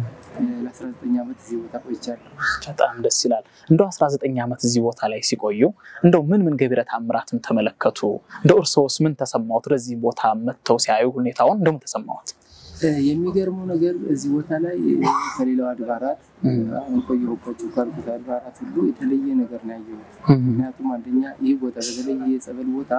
ለ19 ዓመት እዚህ ቦታ ቆይቻለሁ። በጣም ደስ ይላል። እንደው 19 ዓመት እዚህ ቦታ ላይ ሲቆዩ እንደው ምን ምን ገቢረ ተአምራትን ተመለከቱ? እንደው እርስዎስ ምን ተሰማዎት? ወደዚህ ቦታ መጥተው ሲያዩ ሁኔታውን እንደምን ተሰማዎት? የሚገርመው ነገር እዚህ ቦታ ላይ ከሌላው አድባራት አሁን ቆየሁባቸው ካልኩት አድባራት ሁሉ የተለየ ነገር ነው ያየሁት። ምክንያቱም አንደኛ ይህ ቦታ በተለይ የጸበል ቦታ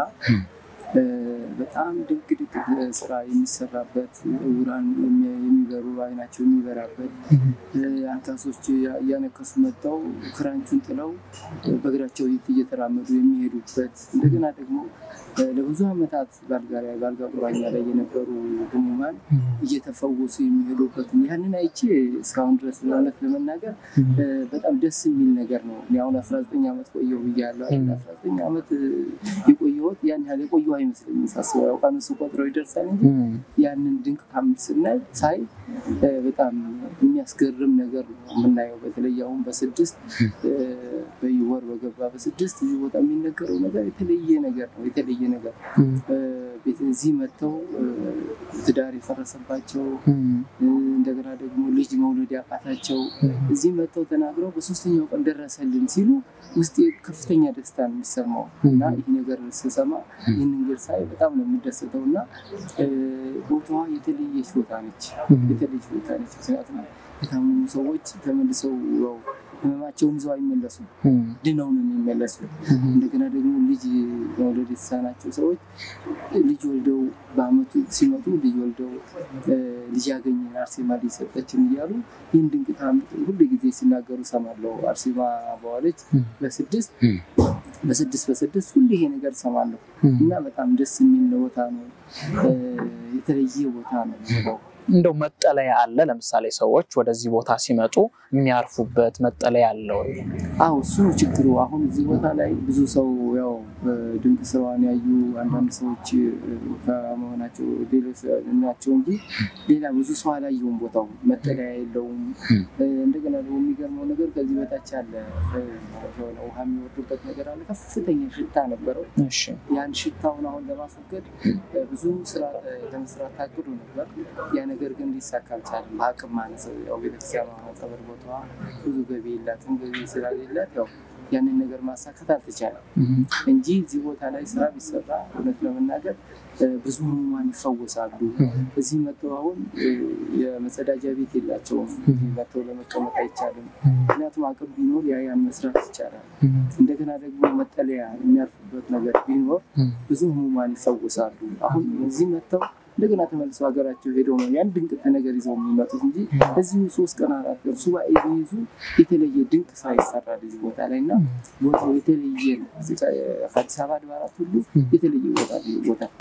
በጣም ድንቅ ድንቅ ስራ የሚሰራበት ዕውራን የሚበሩ አይናቸው የሚበራበት አንካሶች እያነከሱ መጥተው ክራንቹን ጥለው በእግራቸው እየተራመዱ የሚሄዱበት እንደገና ደግሞ ለብዙ ዓመታት በአልጋ ቁራኛ ላይ የነበሩ ህሙማን እየተፈወሱ የሚሄዱበትን ያንን አይቼ እስካሁን ድረስ ለእውነት ለመናገር በጣም ደስ የሚል ነገር ነው። እኔ አሁን 19 ዓመት ቆየሁ ብያለሁ። 19 ዓመት የቆየሁት ያን ያህል የቆየሁ አይመስለኝም ሳስበው፣ ያው ቀኑ ቆጥረው ይደርሳል እንጂ ያንን ድንቅ ታምር ስናይ ሳይ በጣም የሚያስገርም ነገር ነው የምናየው። በተለይ አሁን በስድስት በወር በገባ በስድስት እዚህ ቦታ የሚነገረው ነገር የተለየ ነገር ነው። የተለየ ነገር እዚህ መጥተው ትዳር የፈረሰባቸው እንደገና ደግሞ ልጅ መውለድ ያቃታቸው እዚህ መጥተው ተናግረው በሶስተኛው ቀን ደረሰልን ሲሉ ውስጤ ከፍተኛ ደስታ ነው የሚሰማው እና ይህ ነገር ስሰማ ይህን ነገር ሳይ በጣም ነው የምደሰተው እና ቦታዋ የተለየች ቦታ ነች። የተለየች ቦታ ነች። ምክንያቱም የታመሙ ሰዎች ተመልሰው ያው ህመማቸውን ይዘው አይመለሱም፣ ድነው ነው የሚመለሱ። እንደገና ደግሞ ልጅ መውለድ የተሳናቸው ሰዎች ልጅ ወልደው በአመቱ ሲመጡ ልጅ ወልደው ልጅ ያገኘን አርሴማ ልጅ ሰጠችን እያሉ ይህን ድንቅ ታምር ሁሉ ጊዜ ሲናገሩ ሰማለሁ። አርሴማ በዋለች በስድስት በስድስት በስድስት ሁሉ ይሄ ነገር ሰማለሁ እና በጣም ደስ የሚል ቦታ ነው። የተለየ ቦታ ነው ቦታው። እንደው መጠለያ አለ? ለምሳሌ ሰዎች ወደዚህ ቦታ ሲመጡ የሚያርፉበት መጠለያ አለ ወይ? አዎ እሱ ነው ችግሩ። አሁን እዚህ ቦታ ላይ ብዙ ሰው ያው ድንቅ ስራዋን ያዩ አንዳንድ ሰዎች ከመሆናቸው ሌሎች ናቸው እንጂ ሌላ ብዙ ሰው አላየውም። ቦታው መጠለያ የለውም። እንደገና ደግሞ የሚገርመው ነገር ከዚህ በታች አለ የሆነ ውሃ የሚወርድበት ነገር አለ። ከፍተኛ ሽታ ነበረው። ያን ሽታውን አሁን ለማስወገድ ብዙ ስራ ለመስራት ታቅዶ ነበር። ያ ነገር ግን ሊሳካ አልቻለም። በአቅም ማነስ ያው ቤተክርስቲያኗ ጸበል ቦታዋ ብዙ ገቢ የላትም። ገቢ ስላሌላት ያው ያንን ነገር ማሳካት አልተቻለም እንጂ እዚህ ቦታ ላይ ስራ ቢሰራ እውነት ለመናገር ብዙ ህሙማን ይፈወሳሉ። እዚህ መጥተው አሁን የመጸዳጃ ቤት የላቸውም። እዚህ መጥተው ለመቀመጥ አይቻልም። ምክንያቱም አቅም ቢኖር ያ ያን መስራት ይቻላል። እንደገና ደግሞ መጠለያ የሚያርፉበት ነገር ቢኖር ብዙ ህሙማን ይፈወሳሉ። አሁን እዚህ መጥተው እንደገና ተመልሰው ሀገራቸው ሄደው ነው ያን ድንቅ ነገር ይዘው የሚመጡት እንጂ እዚሁ ሶስት ቀን አራት ቀን ሱባኤ ቢይዙ የተለየ ድንቅ ስራ ይሰራል እዚህ ቦታ ላይ እና ቦታው የተለየ ነው። እዚህ ጋ ከአዲስ አበባ አድባራት ሁሉ የተለየ ቦታ ነው ይህ ቦታ።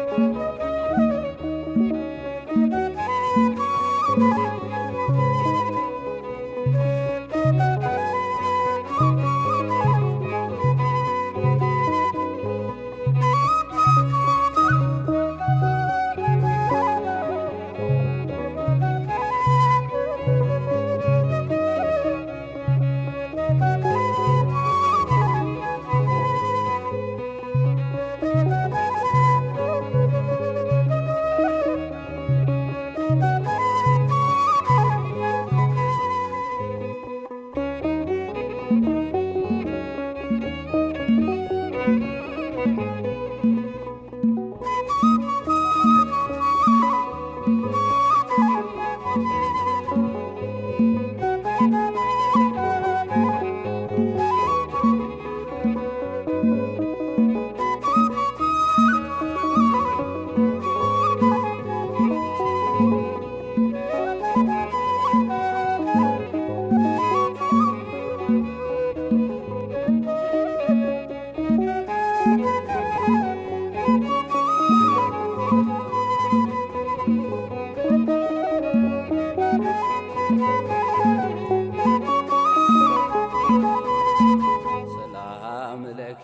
ሰላም ለኪ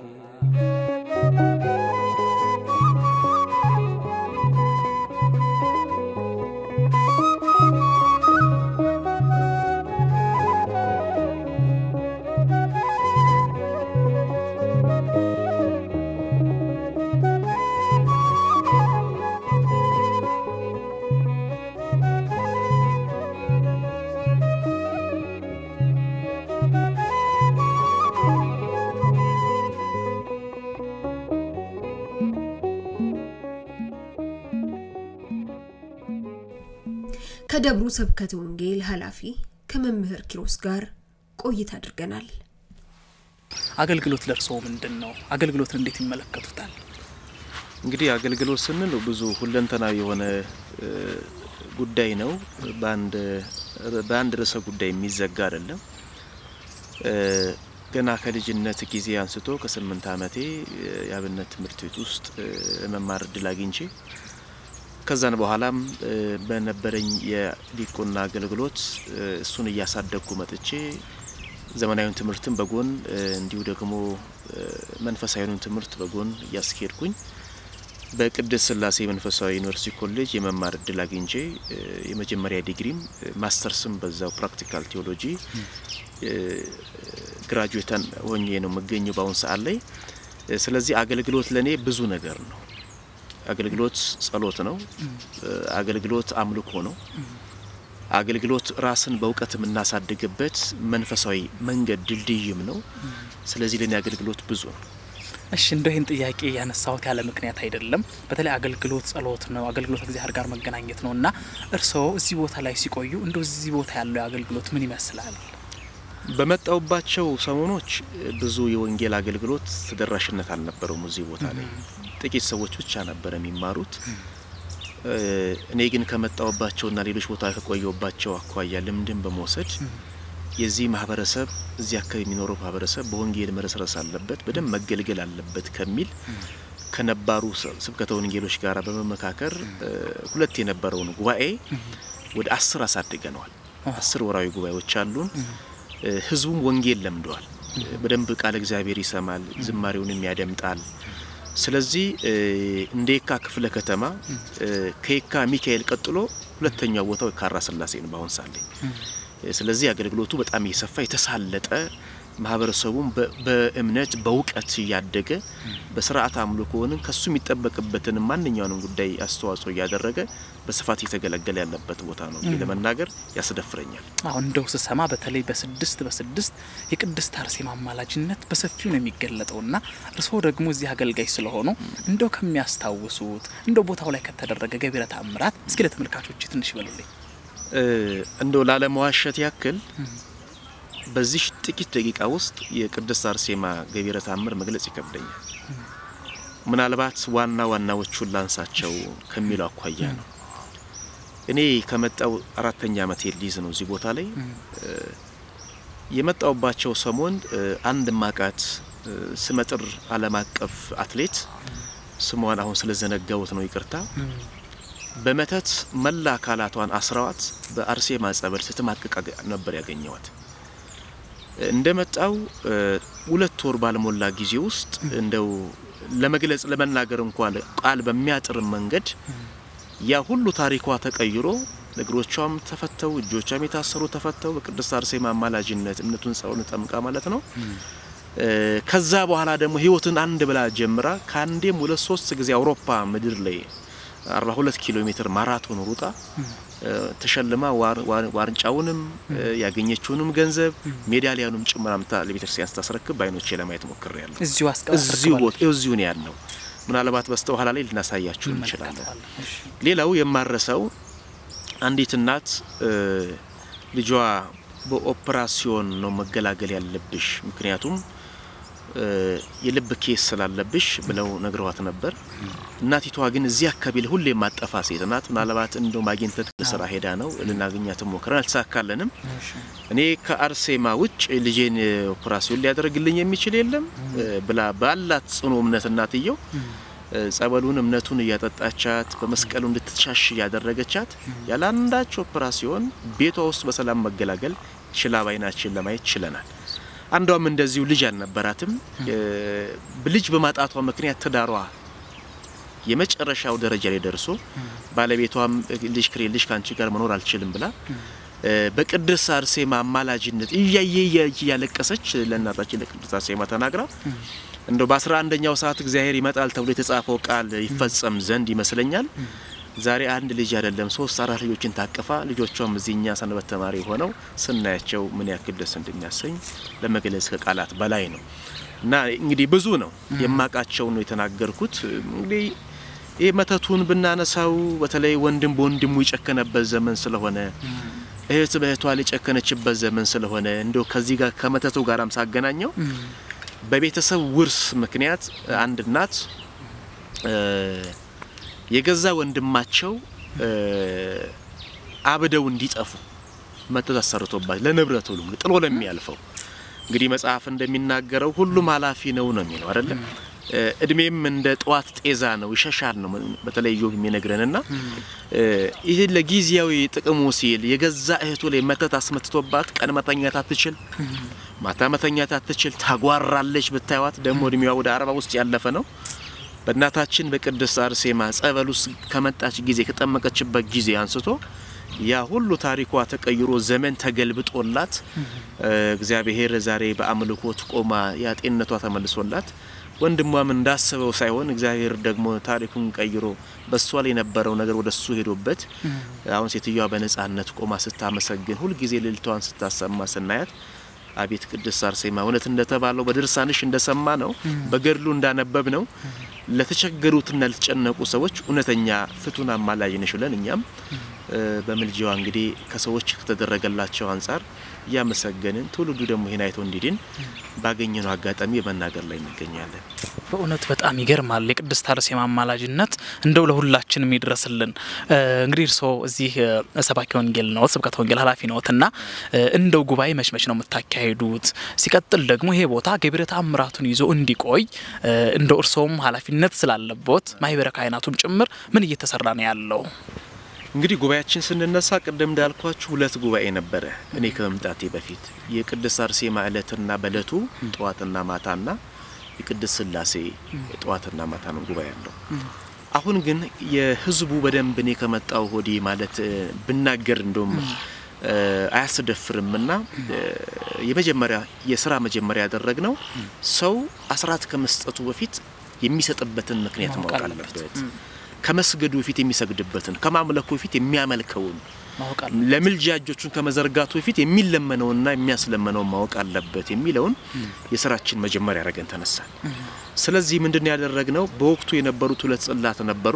ከደብሩ ስብከተ ወንጌል ኃላፊ ከመምህር ኪሮስ ጋር ቆይታ አድርገናል። አገልግሎት ለእርስዎ ምንድን ነው? አገልግሎትን እንዴት ይመለከቱታል? እንግዲህ አገልግሎት ስንል ብዙ ሁለንተናዊ የሆነ እ፣ ጉዳይ ነው። በአንድ በአንድ ርዕሰ ጉዳይ የሚዘጋ አይደለም። እ፣ ገና ከልጅነት ጊዜ አንስቶ ከስምንት ዓመቴ እ፣ የአብነት ትምህርት ቤት ውስጥ እ፣ መማር እድል አግኝቼ ከዛን በኋላም እ፣ በነበረኝ የዲቁና አገልግሎት እ፣ እሱን እያሳደግኩ መጥቼ ዘመናዊውን ትምህርትን በጎን እ፣ እንዲሁ ደግሞ እ፣ መንፈሳዊውን ትምህርት በጎን እያስኬድኩኝ በቅድስት ስላሴ መንፈሳዊ ዩኒቨርሲቲ ኮሌጅ የመማር እድል አግኝቼ እ፣ የመጀመሪያ ዲግሪም እ፣ ማስተርስም በዛው ፕራክቲካል ቴዎሎጂ እ፣ ግራጁዌተን ሆኜ ነው የምገኘው በአሁን ሰዓት ላይ። እ፣ ስለዚህ አገልግሎት ለእኔ ብዙ ነገር ነው። አገልግሎት ጸሎት ነው። እ፣ አገልግሎት አምልኮ ነው። አገልግሎት ራስን በእውቀት የምናሳድግበት መንፈሳዊ መንገድ ድልድይም ነው። ስለዚህ ለእኔ አገልግሎት ብዙ ነው። እሺ እንደው ይህን ጥያቄ ያነሳሁት ያለ ምክንያት አይደለም። በተለይ አገልግሎት ጸሎት ነው፣ አገልግሎት እግዚአብሔር ጋር መገናኘት ነው እና እርስዎ እዚህ ቦታ ላይ ሲቆዩ እንደው እዚህ ቦታ ያለው አገልግሎት ምን ይመስላል? በመጣውባቸው ሰሞኖች ብዙ የወንጌል አገልግሎት ተደራሽነት አልነበረውም። እዚህ ቦታ ላይ ጥቂት ሰዎች ብቻ ነበር የሚማሩት። እ፣ እኔ ግን ከመጣውባቸውና ሌሎች ቦታ ከቆየውባቸው አኳያ ልምድን በመውሰድ የዚህ ማህበረሰብ እዚህ አካባቢ የሚኖረው ማህበረሰብ በወንጌል መረስረስ አለበት፣ በደንብ መገልገል አለበት ከሚል ከነባሩ ስ- ስብከተ ወንጌሎች ጋር በመመካከር እ፣ ሁለት የነበረውን ጉባኤ ወደ አስር አሳድገነዋል። አስር ወራዊ ጉባኤዎች አሉን። እ፣ ህዝቡም ወንጌል ለምደዋል። እ፣ በደንብ ቃል እግዚአብሔር ይሰማል፣ ዝማሬውንም ያደምጣል። ስለዚህ እ፣ እንደ የካ ክፍለ ከተማ እ፣ ከየካ ሚካኤል ቀጥሎ ሁለተኛው ቦታው የካራ ስላሴ ነው በአሁን ሳለ። ስለዚህ አገልግሎቱ በጣም እየሰፋ የተሳለጠ ማህበረሰቡም በ- በእምነት በእውቀት እያደገ በስርዓት አምልኮንም ከሱ የሚጠበቅበትን ማንኛውንም ጉዳይ አስተዋጽኦ እያደረገ በስፋት እየተገለገለ ያለበት ቦታ ነው ብዬ ለመናገር ያስደፍረኛል። አሁን እንደው ስሰማ በተለይ በስድስት በስድስት የቅድስት አርሴማ አማላጅነት በሰፊው ነው የሚገለጠው እና እርስዎ ደግሞ እዚህ አገልጋይ ስለሆኑ እንደው ከሚያስታውሱት እንደው ቦታው ላይ ከተደረገ ገቢረ ተአምራት እስኪ ለተመልካቾች ትንሽ ይበሉልኝ። እ፣ እንደው ላለመዋሸት ያክል በዚህ ጥቂት ደቂቃ ውስጥ የቅድስት አርሴማ ገቢረ ተአምር መግለጽ ይከብደኛል። ምናልባት ዋና ዋናዎቹን ላንሳቸው ከሚለው አኳያ ነው። እኔ ከመጣው አራተኛ ዓመት ሊይዝ ነው እዚህ ቦታ ላይ የመጣውባቸው ሰሞን አንድ ማቃት ስመጥር ዓለም አቀፍ አትሌት ስሟን አሁን ስለዘነጋሁት ነው ይቅርታ። በመተት መላ አካላቷን አስረዋት በአርሴማ ጸበል ስትማቅቅ ነበር ያገኘዋት። እንደመጣው ሁለት ወር ባልሞላ ጊዜ ውስጥ እንደው ለመግለጽ ለመናገር እንኳን ቃል በሚያጥር መንገድ ያ ሁሉ ታሪኳ ተቀይሮ እግሮቿም ተፈተው እጆቿም የታሰሩ ተፈተው በቅድስት አርሴማ አማላጅነት እምነቱን ጸውን ጠምቃ ማለት ነው። ከዛ በኋላ ደግሞ ህይወትን አንድ ብላ ጀምራ ከአንዴም ሁለት ሶስት ጊዜ አውሮፓ ምድር ላይ 42 ኪሎ ሜትር ማራቶን ሩጣ ተሸልማ ዋንጫውንም ያገኘችውንም ገንዘብ ሜዳሊያኑም ጭምር አምታ ለቤተክርስቲያን ስታስረክብ በአይኖቼ ለማየት ሞክሬያለሁ። እዚሁ እዚሁ ቦታ እዚሁ ነው ያለው። ምናልባት በስተኋላ ላይ ልናሳያችሁ እንችላለን። ሌላው የማረሰው አንዲት እናት ልጇ በኦፕራሲዮን ነው መገላገል ያለብሽ ምክንያቱም የልብ ኬስ ስላለብሽ ብለው ነግረዋት ነበር። እናቲቷ ግን እዚህ አካባቢ ላይ ሁሌ የማጠፋ ሴት ናት። ምናልባት እንደው ማግኘት ስራ ሄዳ ነው ልናገኛት ሞክረን አልተሳካለንም። እኔ ከአርሴማ ውጭ ልጄን ኦፕራሲዮን ሊያደርግልኝ የሚችል የለም ብላ ባላት ጽኑ እምነት እናትየው ጸበሉን እምነቱን እያጠጣቻት በመስቀሉ እንድትሻሽ እያደረገቻት ያለ አንዳች ኦፕራሲዮን ቤቷ ውስጥ በሰላም መገላገል ችላ ባይናችን ለማየት ችለናል። አንዷም እንደዚሁ ልጅ አልነበራትም። ልጅ በማጣቷ ምክንያት ትዳሯ የመጨረሻው ደረጃ ላይ ደርሶ ባለቤቷም ልጅ ክሬ ልጅ ከአንቺ ጋር መኖር አልችልም ብላ በቅድስት አርሴማ አማላጅነት እያየ እያለቀሰች ለእናታችን ለቅድስት አርሴማ ተናግራ እንደው በአስራ አንደኛው ሰዓት እግዚአብሔር ይመጣል ተብሎ የተጻፈው ቃል ይፈጸም ዘንድ ይመስለኛል ዛሬ አንድ ልጅ አይደለም ሶስት አራት ልጆችን ታቅፋ ልጆቿም እዚህኛ ሰንበት ተማሪ ሆነው ስናያቸው ምን ያክል ደስ እንደሚያሰኝ ለመግለጽ ከቃላት በላይ ነው። እና እንግዲህ ብዙ ነው የማቃቸው ነው የተናገርኩት። እንግዲህ ይህ መተቱን ብናነሳው በተለይ ወንድም በወንድሙ የጨከነበት ዘመን ስለሆነ እህት በእህቷ የጨከነችበት ዘመን ስለሆነ እንደው ከዚህ ጋር ከመተቱ ጋራም ሳገናኘው በቤተሰብ ውርስ ምክንያት አንድ እናት የገዛ ወንድማቸው አብደው እንዲጠፉ መተት አሰርቶባቸው ለንብረት ሁሉ ጥሎ ለሚያልፈው እንግዲህ መጽሐፍ እንደሚናገረው ሁሉም ኃላፊ ነው ነው የሚለው አይደለም። እድሜም እንደ ጠዋት ጤዛ ነው ይሸሻል ነው በተለይ ዮብ የሚነግረንና ይህ ለጊዜያዊ ጥቅሙ ሲል የገዛ እህቱ ላይ መተት አስመትቶባት ቀን መተኛት አትችል፣ ማታ መተኛት አትችል፣ ታጓራለች። ብታዩት ደግሞ እድሜዋ ወደ አርባ ውስጥ ያለፈ ነው። በእናታችን በቅድስት አርሴማ ጸበል ውስጥ ከመጣች ጊዜ ከጠመቀችበት ጊዜ አንስቶ ያ ሁሉ ታሪኳ ተቀይሮ ዘመን ተገልብጦላት እግዚአብሔር ዛሬ በአምልኮት ቆማ ያ ጤንነቷ ተመልሶላት ወንድሟም እንዳሰበው ሳይሆን እግዚአብሔር ደግሞ ታሪኩን ቀይሮ በሷ ላይ የነበረው ነገር ወደ እሱ ሄዶበት አሁን ሴትዮዋ በነጻነት ቆማ ስታመሰግን ሁልጊዜ ልልቷን ስታሰማ ስናያት አቤት ቅድስት አርሴማ እውነት እንደተባለው በድርሳንሽ እንደሰማ ነው በገድሉ እንዳነበብ ነው ለተቸገሩትና ለተጨነቁ ሰዎች እውነተኛ ፍቱን አማላጅ ነሽ ብለን እኛም በምልጃዋ እንግዲህ ከሰዎች ከተደረገላቸው አንጻር እያመሰገንን ትውልዱ ደግሞ ይህን አይቶ እንዲድን ባገኘነው አጋጣሚ በመናገር ላይ እንገኛለን። በእውነት በጣም ይገርማል። የቅድስት አርሴማ አማላጅነት እንደው ለሁላችንም ይድረስልን። እንግዲህ እርስዎ እዚህ ሰባኪ ወንጌል ነው ስብከተ ወንጌል ኃላፊ ነዎት እና እንደው ጉባኤ መች መች ነው የምታካሂዱት? ሲቀጥል ደግሞ ይሄ ቦታ ገቢረ ተአምራቱን ይዞ እንዲቆይ እንደው እርስዎም ኃላፊነት ስላለቦት ማህበረ ካህናቱም ጭምር ምን እየተሰራ ነው ያለው? እንግዲህ ጉባኤያችን ስንነሳ ቅድም እንዳልኳችሁ ሁለት ጉባኤ ነበረ። እኔ ከመምጣቴ በፊት የቅድስት አርሴማ እለትና በእለቱ ጠዋትና ማታና የቅድስት ስላሴ ጠዋትና ማታ ነው ጉባኤ ያለው። አሁን ግን የህዝቡ በደንብ እኔ ከመጣው ሆዴ ማለት ብናገር እንደም አያስደፍርምና የመጀመሪያ የስራ መጀመሪያ ያደረግነው ሰው አስራት ከመስጠቱ በፊት የሚሰጥበትን ምክንያት ማወቅ አለበት። ከመስገዱ በፊት የሚሰግድበትን ከማምለኩ በፊት የሚያመልከውን ለምልጃ እጆቹን ከመዘርጋቱ በፊት የሚለመነውና የሚያስለመነውን ማወቅ አለበት የሚለውን የስራችን መጀመሪያ ያደረገን ተነሳን። ስለዚህ ምንድን ያደረግነው በወቅቱ የነበሩት ሁለት ጽላት ነበሩ።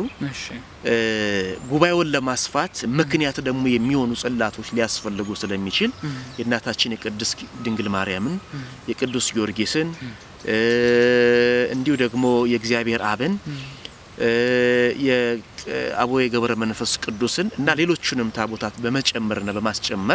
ጉባኤውን ለማስፋት ምክንያት ደግሞ የሚሆኑ ጽላቶች ሊያስፈልጉ ስለሚችል የእናታችን የቅድስት ድንግል ማርያምን፣ የቅዱስ ጊዮርጊስን እንዲሁ ደግሞ የእግዚአብሔር አብን የአቡነ ገብረ መንፈስ ቅዱስን እና ሌሎቹንም ታቦታት በመጨመርና በማስጨመር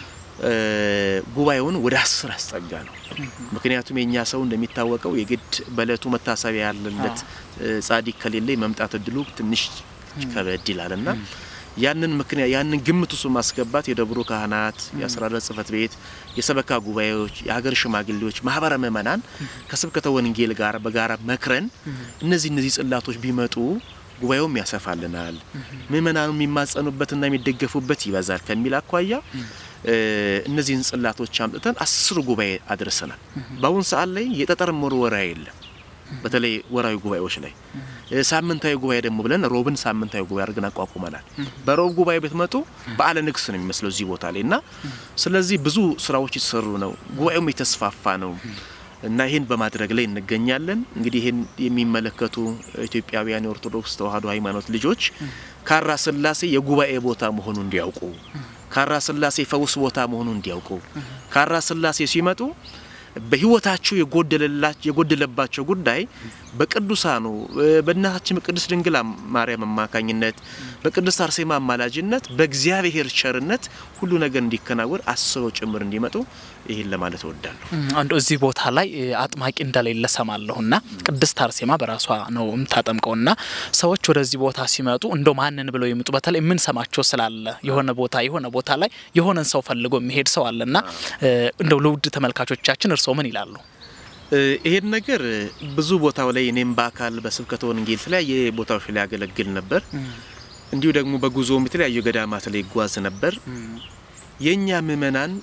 ጉባኤውን ወደ አስር አስጠጋ ነው። ምክንያቱም የእኛ ሰው እንደሚታወቀው የግድ በእለቱ መታሰቢያ ያለለት ጻዲቅ ከሌለ መምጣት እድሉ ትንሽ ከበድ ይላል እና ያንን ምክንያት ያንን ግምት ውስጥ ማስገባት የደብሩ ካህናት፣ የአስተዳደር ጽሕፈት ቤት፣ የሰበካ ጉባኤዎች፣ የሀገር ሽማግሌዎች፣ ማህበረ ምእመናን ከስብከተ ወንጌል ጋር በጋራ መክረን እነዚህ እነዚህ ጽላቶች ቢመጡ ጉባኤውም ያሰፋልናል፣ ምእመናኑ የሚማጸኑበትና የሚደገፉበት ይበዛል ከሚል አኳያ እነዚህን ጽላቶች አምጥተን አስር ጉባኤ አድርሰናል። በአሁን ሰዓት ላይ የጠጠር መወርወራ የለም። በተለይ ወራዊ ጉባኤዎች ላይ ሳምንታዊ ጉባኤ ደግሞ ብለን ሮብን ሳምንታዊ ጉባኤ አድርገን አቋቁመናል። በሮብ ጉባኤ ብትመጡ በዓለ ንግስ ነው የሚመስለው እዚህ ቦታ ላይ እና ስለዚህ ብዙ ስራዎች የተሰሩ ነው። ጉባኤውም የተስፋፋ ነው እና ይህን በማድረግ ላይ እንገኛለን። እንግዲህ ይህን የሚመለከቱ ኢትዮጵያውያን የኦርቶዶክስ ተዋሕዶ ሃይማኖት ልጆች ካራ ስላሴ የጉባኤ ቦታ መሆኑ እንዲያውቁ፣ ካራ ስላሴ ፈውስ ቦታ መሆኑ እንዲያውቁ፣ ካራ ስላሴ ሲመጡ በህይወታቸው የጎደለባቸው ጉዳይ በቅዱሳኑ በእናታችን በቅድስት ድንግል ማርያም አማካኝነት በቅድስት አርሴማ አማላጅነት በእግዚአብሔር ቸርነት ሁሉ ነገር እንዲከናወን አስበው ጭምር እንዲመጡ ይህን ለማለት እወዳለሁ። አንዱ እዚህ ቦታ ላይ አጥማቂ እንደሌለ ሰማለሁና ቅድስት አርሴማ በራሷ ነው የምታጠምቀውና ሰዎች ወደዚህ ቦታ ሲመጡ እንደው ማንን ብለው ይምጡ? በተለይ የምንሰማቸው ስላለ የሆነ ቦታ የሆነ ቦታ ላይ የሆነን ሰው ፈልጎ የሚሄድ ሰው አለና እንደው ለውድ ተመልካቾቻችን እርስዎ ምን ይላሉ? ይሄን ነገር ብዙ ቦታው ላይ እኔም በአካል በስብከተ ወንጌል የተለያየ ቦታዎች ላይ ያገለግል ነበር። እንዲሁ ደግሞ በጉዞም የተለያዩ ገዳማት ላይ ይጓዝ ነበር። የእኛ ምእመናን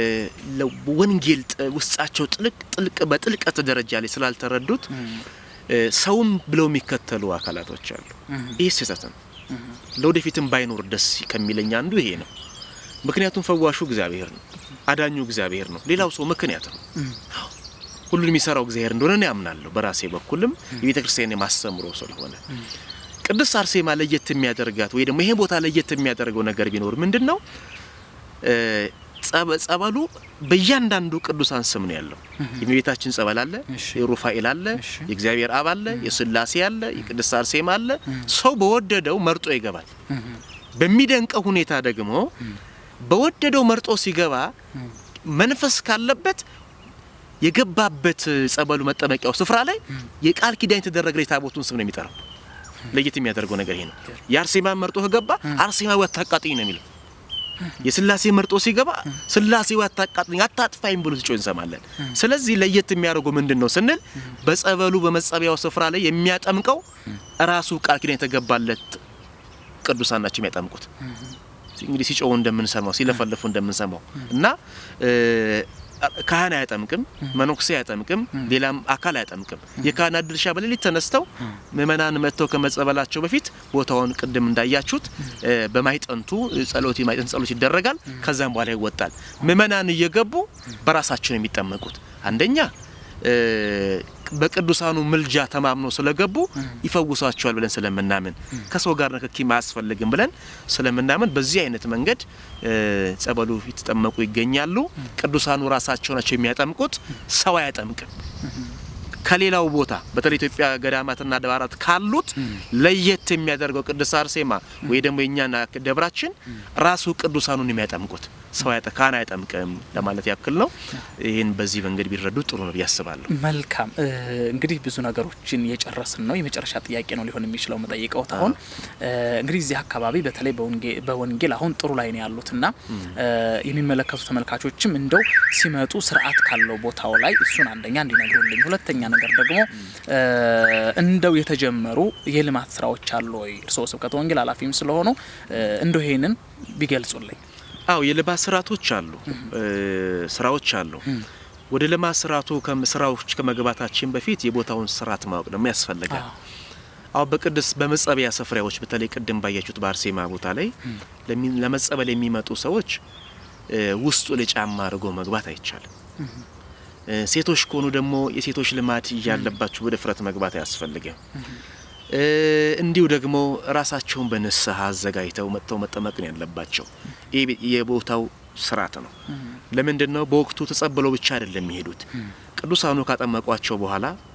ወንጌል ውስጣቸው ጥልቅ ጥልቅ በጥልቀት ደረጃ ላይ ስላልተረዱት ሰውም ብለው የሚከተሉ አካላቶች አሉ። ይህ ስህተት ነው። ለወደፊትም ባይኖር ደስ ከሚለኝ አንዱ ይሄ ነው። ምክንያቱም ፈዋሹ እግዚአብሔር ነው፣ አዳኙ እግዚአብሔር ነው። ሌላው ሰው ምክንያት ነው። ሁሉን የሚሰራው እግዚአብሔር እንደሆነ እኔ አምናለሁ። በራሴ በኩልም የቤተ ክርስቲያን የማስተምሮ ስለሆነ ቅድስት አርሴማ ለየት የሚያደርጋት ወይ ደግሞ ይሄ ቦታ ለየት የሚያደርገው ነገር ቢኖር ምንድን ነው? ጸበሉ በእያንዳንዱ ቅዱሳን ስም ነው ያለው። የእመቤታችን ጸበል አለ፣ የሩፋኤል አለ፣ የእግዚአብሔር አብ አለ፣ የስላሴ አለ፣ የቅድስት አርሴማ አለ። ሰው በወደደው መርጦ ይገባል። በሚደንቀው ሁኔታ ደግሞ በወደደው መርጦ ሲገባ መንፈስ ካለበት የገባበት ጸበሉ መጠመቂያው ስፍራ ላይ የቃል ኪዳን የተደረገ የታቦቱን ስም ነው የሚጠራው። ለየት የሚያደርገው ነገር ይሄ ነው። የአርሴማን መርጦ ከገባ አርሴማዊ አታቃጥኝ ነው የሚለው። የስላሴ መርጦ ሲገባ ስላሴ አታቃጥኝ አታጥፋኝ ብሎ ሲጮህ እንሰማለን። ስለዚህ ለየት የሚያደርገው ምንድን ነው ስንል በጸበሉ በመጸበያው ስፍራ ላይ የሚያጠምቀው ራሱ ቃል ኪዳን የተገባለት ቅዱሳን ናቸው የሚያጠምቁት። እንግዲህ ሲጮሁ እንደምንሰማው ሲለፈለፉ እንደምንሰማው እና ካህን አያጠምቅም፣ መነኩሴ አያጠምቅም፣ ሌላም አካል አያጠምቅም። የካህናት ድርሻ በሌሊት ተነስተው ምእመናን መጥተው ከመጸበላቸው በፊት ቦታውን ቅድም እንዳያችሁት በማይጠንቱ ጸሎት የማይጠንት ጸሎት ይደረጋል። ከዛም በኋላ ይወጣል። ምእመናን እየገቡ በራሳቸው ነው የሚጠመቁት። አንደኛ በቅዱሳኑ ምልጃ ተማምኖ ስለገቡ ይፈውሷቸዋል ብለን ስለምናምን ከሰው ጋር ንክኪ አያስፈልግም ብለን ስለምናምን በዚህ አይነት መንገድ ጸበሉ የተጠመቁ ይገኛሉ። ቅዱሳኑ ራሳቸው ናቸው የሚያጠምቁት፣ ሰው አያጠምቅም። ከሌላው ቦታ በተለይ ኢትዮጵያ ገዳማትና አድባራት ካሉት ለየት የሚያደርገው ቅድስት አርሴማ ወይ ደግሞ የእኛና ደብራችን ራሱ ቅዱሳኑን የሚያጠምቁት ሰው ካህን አያጠምቅም ለማለት ያክል ነው። ይህን በዚህ መንገድ ቢረዱ ጥሩ ነው ብዬ አስባለሁ። መልካም እንግዲህ ብዙ ነገሮችን የጨረስን ነው። የመጨረሻ ጥያቄ ነው ሊሆን የሚችለው መጠይቀው አሁን እንግዲህ እዚህ አካባቢ በተለይ በወንጌል አሁን ጥሩ ላይ ነው ያሉትና የሚመለከቱ ተመልካቾችም እንደው ሲመጡ ስርዓት ካለው ቦታው ላይ እሱን አንደኛ እንዲነግሩልኝ፣ ሁለተኛ ነገር ደግሞ እንደው የተጀመሩ የልማት ስራዎች አሉ ወይ? እርስዎ ስብከተ ወንጌል ኃላፊም ስለሆኑ እንደው ይሄንን ቢገልጹልኝ። አው የልማት ስርዓቶች አሉ፣ ስራዎች አሉ። ወደ ልማት ስርዓቱ ስራዎች ከመግባታችን በፊት የቦታውን ስርዓት ማወቅ ደግሞ ያስፈልጋል። አሁን በቅድስ በመጸበያ ስፍራዎች በተለይ ቅድም ባያችሁት በአርሴማ ቦታ ላይ ለመጸበል የሚመጡ ሰዎች ውስጡ ላይ ጫማ አድርጎ መግባት አይቻልም። ሴቶች ከሆኑ ደግሞ የሴቶች ልማድ እያለባቸው በድፍረት መግባት አያስፈልግም። እንዲሁ ደግሞ ራሳቸውን በንስሐ አዘጋጅተው መጥተው መጠመቅ ነው ያለባቸው። ይህ የቦታው ስርዓት ነው። ለምንድን ነው በወቅቱ ተጸብለው ብቻ አይደለም የሚሄዱት። ቅዱሳኑ ካጠመቋቸው በኋላ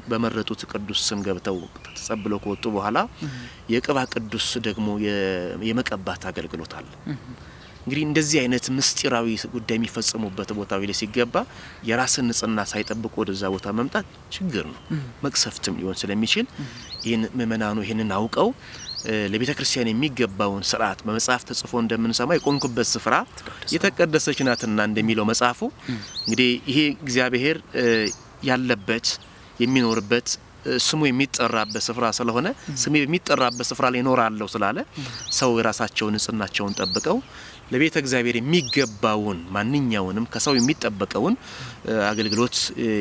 በመረጡት ቅዱስ ስም ገብተው ተጸብለው ከወጡ በኋላ የቅባ ቅዱስ ደግሞ የመቀባት አገልግሎት አለ። እንግዲህ እንደዚህ አይነት ምስጢራዊ ጉዳይ የሚፈጸሙበት ቦታ ላይ ሲገባ የራስን ንጽህና ሳይጠብቁ ወደዛ ቦታ መምጣት ችግር ነው፣ መቅሰፍትም ሊሆን ስለሚችል ይህን ምእመናኑ ይህንን አውቀው ለቤተ ክርስቲያን የሚገባውን ስርዓት በመጽሐፍ ተጽፎ እንደምንሰማ የቆምኩበት ስፍራ የተቀደሰች ናትና እንደሚለው መጽሐፉ እንግዲህ ይሄ እግዚአብሔር ያለበት የሚኖርበት ስሙ የሚጠራበት ስፍራ ስለሆነ ስሜ በሚጠራበት ስፍራ ላይ እኖራለሁ ስላለ ሰው የራሳቸውን ንጽህናቸውን ጠብቀው ለቤተ እግዚአብሔር የሚገባውን ማንኛውንም ከሰው የሚጠበቀውን አገልግሎት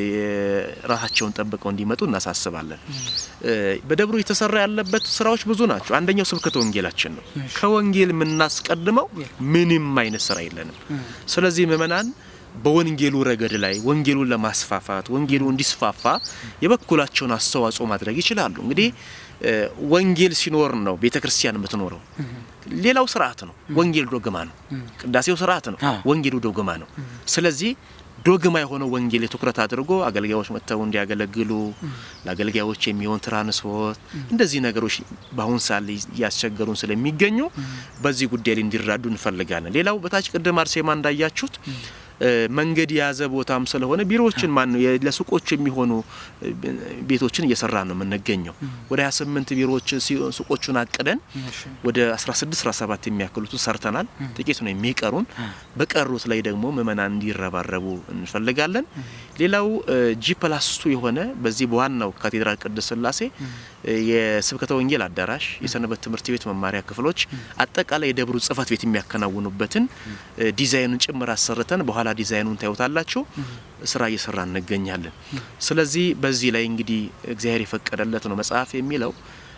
ራሳቸውን ጠብቀው እንዲመጡ እናሳስባለን። በደብሩ የተሰራ ያለበት ስራዎች ብዙ ናቸው። አንደኛው ስብከተ ወንጌላችን ነው። ከወንጌል የምናስቀድመው ምንም አይነት ስራ የለንም። ስለዚህ ምእመናን በወንጌሉ ረገድ ላይ ወንጌሉን ለማስፋፋት ወንጌሉ እንዲስፋፋ የበኩላቸውን አስተዋጽኦ ማድረግ ይችላሉ። እንግዲህ ወንጌል ሲኖር ነው ቤተ ክርስቲያን የምትኖረው። ሌላው ስርዓት ነው። ወንጌል ዶግማ ነው። ቅዳሴው ስርዓት ነው። ወንጌሉ ዶግማ ነው። ስለዚህ ዶግማ የሆነው ወንጌል ትኩረት አድርጎ አገልጋዮች መጥተው እንዲያገለግሉ ለአገልጋዮች የሚሆን ትራንስፖርት፣ እንደዚህ ነገሮች በአሁን ሰዓት እያስቸገሩን ስለሚገኙ በዚህ ጉዳይ ላይ እንዲራዱ እንፈልጋለን። ሌላው በታች ቅድም አርሴማ እንዳያችሁት መንገድ የያዘ ቦታም ስለሆነ ቢሮዎችን ማን ነው ለሱቆች የሚሆኑ ቤቶችን እየሰራ ነው የምንገኘው። ወደ 28 ቢሮዎችን ሱቆቹን አቅደን ወደ 16 17 የሚያክሉትን ሰርተናል። ጥቂት ነው የሚቀሩን። በቀሩት ላይ ደግሞ ምእመናን እንዲረባረቡ እንፈልጋለን። ሌላው ጂ ፕላስ ቱ የሆነ በዚህ በዋናው ካቴድራል ቅድስት ሥላሴ የስብከተ ወንጌል አዳራሽ፣ የሰንበት ትምህርት ቤት መማሪያ ክፍሎች፣ አጠቃላይ የደብሩ ጽሕፈት ቤት የሚያከናውኑበትን ዲዛይኑን ጭምር አሰርተን በኋላ ዲዛይኑን ታዩታላችሁ። ስራ እየሰራ እንገኛለን። ስለዚህ በዚህ ላይ እንግዲህ እግዚአብሔር የፈቀደለት ነው መጽሐፍ የሚለው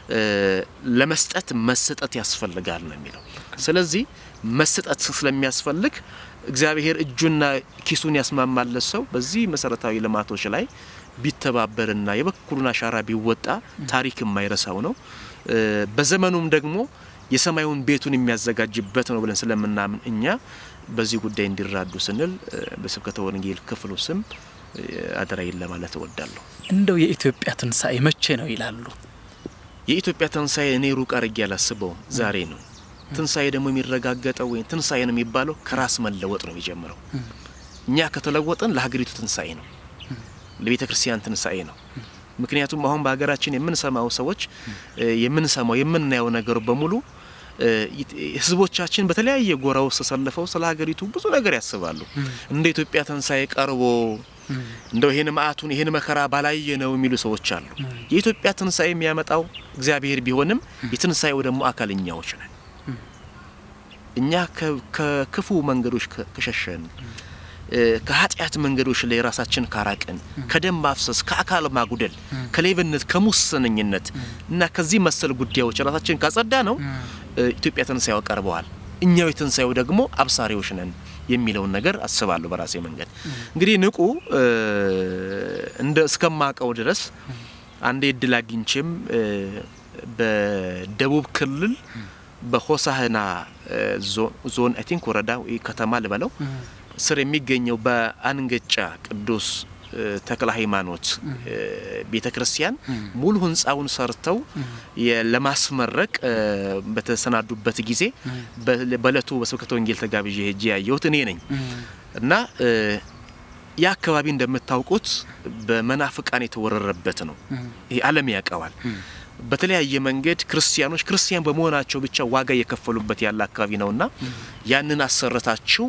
ለመስጠት መሰጠት ያስፈልጋል ነው የሚለው። ስለዚህ መሰጠት ስለሚያስፈልግ እግዚአብሔር እጁና ኪሱን ያስማማለት ሰው በዚህ መሰረታዊ ልማቶች ላይ ቢተባበርና የበኩሉን አሻራ ቢወጣ ታሪክ የማይረሳው ነው። በዘመኑም ደግሞ የሰማዩን ቤቱን የሚያዘጋጅበት ነው ብለን ስለምናምን እኛ በዚህ ጉዳይ እንዲራዱ ስንል በስብከተ ወንጌል ክፍሉ ስም አደራይን ለማለት እወዳለሁ። እንደው የኢትዮጵያ ትንሣኤ መቼ ነው ይላሉ? የኢትዮጵያ ትንሣኤ እኔ ሩቅ አድርጌ አላስበውም፣ ዛሬ ነው። ትንሣኤ ደግሞ የሚረጋገጠው ወይም ትንሣኤ ነው የሚባለው ከራስ መለወጥ ነው የሚጀምረው። እኛ ከተለወጥን ለሀገሪቱ ትንሣኤ ነው፣ ለቤተ ክርስቲያን ትንሣኤ ነው። ምክንያቱም አሁን በሀገራችን የምንሰማው ሰዎች የምንሰማው የምናየው ነገር በሙሉ ህዝቦቻችን በተለያየ ጎራ ውስጥ ተሰልፈው ስለ ሀገሪቱ ብዙ ነገር ያስባሉ። እንደ ኢትዮጵያ ትንሣኤ ቀርቦ እንደው ይሄን መዓቱን ይሄን መከራ ባላየ ነው የሚሉ ሰዎች አሉ። የኢትዮጵያ ትንሣኤ የሚያመጣው እግዚአብሔር ቢሆንም የትንሣኤው ደግሞ አካል እኛዎች ነን። እኛ ከክፉ መንገዶች ከሸሸን ከኃጢአት መንገዶች ላይ ራሳችን ካራቅን ከደም ማፍሰስ፣ ከአካል ማጉደል፣ ከሌብነት፣ ከሙሰነኝነት እና ከዚህ መሰል ጉዳዮች ራሳችን ካጸዳ ነው ኢትዮጵያ ትንሣኤው ቀርበዋል። እኛው የትንሣኤው ደግሞ አብሳሪዎች ነን የሚለውን ነገር አስባለሁ። በራሴ መንገድ እንግዲህ ንቁ እንደ እስከማቀው ድረስ አንዴ እድል አግኝቼም በደቡብ ክልል በሆሳህና ዞን አይ ቲንክ ወረዳ ከተማ ልበለው ስር የሚገኘው በአንገጫ ቅዱስ ተክለ ሃይማኖት ቤተ ክርስቲያን ሙሉ ህንፃውን ሰርተው ለማስመረቅ በተሰናዱበት ጊዜ በእለቱ በስብከተ ወንጌል ተጋብዤ ሄጄ ያየሁት እኔ ነኝ እና ያ አካባቢ እንደምታውቁት በመናፍቃን የተወረረበት ነው። ይሄ ዓለም ያውቀዋል። በተለያየ መንገድ ክርስቲያኖች ክርስቲያን በመሆናቸው ብቻ ዋጋ እየከፈሉበት ያለ አካባቢ ነውና ያንን አሰርታችሁ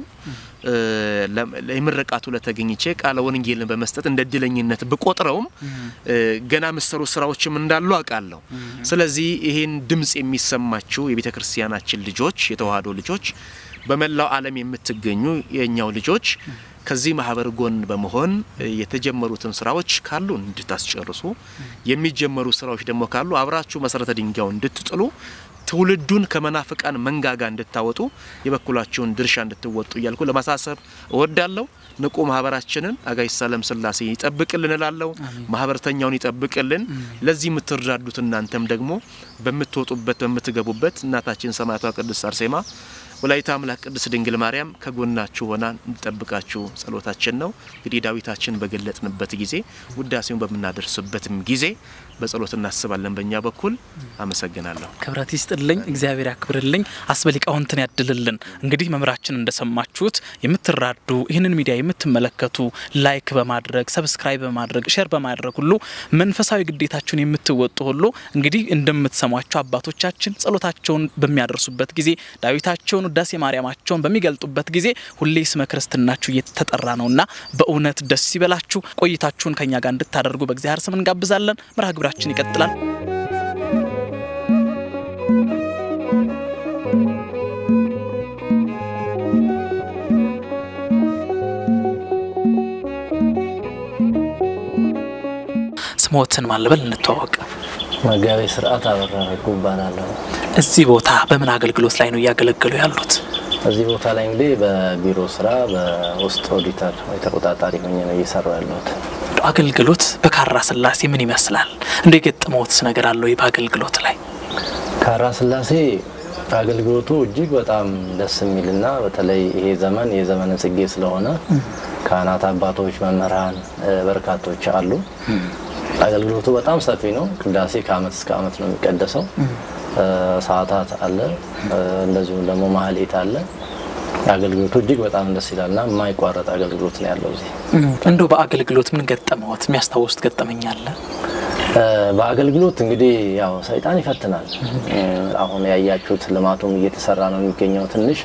የምረቃቱ ለተገኝቼ ቃለ ወንጌልን በመስጠት እንደ እድለኝነት ብቆጥረውም ገና ምሰሩ ስራዎችም እንዳሉ አውቃለሁ። ስለዚህ ይሄን ድምጽ የሚሰማችሁ የቤተ ክርስቲያናችን ልጆች፣ የተዋህዶ ልጆች፣ በመላው ዓለም የምትገኙ የእኛው ልጆች ከዚህ ማህበር ጎን በመሆን የተጀመሩትን ስራዎች ካሉ እንድታስጨርሱ የሚጀመሩ ስራዎች ደግሞ ካሉ አብራችሁ መሰረተ ድንጋዩን እንድትጥሉ ትውልዱን ከመናፍቃን መንጋጋ እንድታወጡ የበኩላችሁን ድርሻ እንድትወጡ እያልኩ ለማሳሰብ እወዳለሁ። ንቁ ማህበራችንን አጋዕዝተ ዓለም ሥላሴ ይጠብቅልን እላለሁ። ማህበርተኛውን ይጠብቅልን። ለዚህ የምትራዱት እናንተም ደግሞ በምትወጡበት በምትገቡበት እናታችን ሰማዕቷ ቅድስት አርሴማ ወላዲተ አምላክ ቅድስት ድንግል ማርያም ከጎናችሁ ሆና እንጠብቃችሁ ጸሎታችን ነው። እንግዲህ ዳዊታችን በገለጥንበት ጊዜ ውዳሴውን በምናደርስበትም ጊዜ በጸሎት እናስባለን። በእኛ በኩል አመሰግናለሁ። ክብረት ይስጥልኝ፣ እግዚአብሔር ያክብርልኝ፣ አስበ ሊቃውንትን ያድልልን። እንግዲህ መምህራችን እንደሰማችሁት የምትራዱ ይህንን ሚዲያ የምትመለከቱ ላይክ በማድረግ ሰብስክራይብ በማድረግ ሼር በማድረግ ሁሉ መንፈሳዊ ግዴታችሁን የምትወጡ ሁሉ እንግዲህ እንደምትሰሟቸው አባቶቻችን ጸሎታቸውን በሚያደርሱበት ጊዜ ዳዊታቸውን ውዳሴ ማርያማቸውን በሚገልጡበት ጊዜ ሁሌ ስመ ክርስትናችሁ እየተጠራ ነውና በእውነት ደስ ይበላችሁ። ቆይታችሁን ከኛ ጋር እንድታደርጉ በእግዚአብሔር ስም እንጋብዛለን። መርሃ ግብራችን ይቀጥላል። ስሞትን ማለበል እንተዋወቅ። መጋቤ ስርዓት አበራ ረጉ እባላለሁ። እዚህ ቦታ በምን አገልግሎት ላይ ነው እያገለገሉ ያሉት? እዚህ ቦታ ላይ እንግዲህ በቢሮ ስራ በውስጥ ኦዲተር ወይ ተቆጣጣሪ ሆኜ ነው እየሰራው ያለሁት። አገልግሎት በካራ ስላሴ ምን ይመስላል? እንደ የገጠመውትስ ነገር አለው? ይህ በአገልግሎት ላይ ካራ ስላሴ አገልግሎቱ እጅግ በጣም ደስ የሚልና በተለይ ይሄ ዘመን የዘመነ ጽጌ ስለሆነ ካህናት አባቶች፣ መምህራን በርካቶች አሉ። አገልግሎቱ በጣም ሰፊ ነው። ቅዳሴ ከአመት እስከ አመት ነው የሚቀደሰው። ሰዓታት አለ፣ እንደዚሁም ደግሞ ማህሌት አለ። አገልግሎቱ እጅግ በጣም ደስ ይላልና የማይቋረጥ አገልግሎት ነው ያለው እዚህ። እንደው በአገልግሎት ምን ገጠመዎት? የሚያስታውሱት ገጠመኝ አለ? በአገልግሎት እንግዲህ ያው ሰይጣን ይፈትናል። አሁን ያያችሁት ልማቱም እየተሰራ ነው የሚገኘው። ትንሽ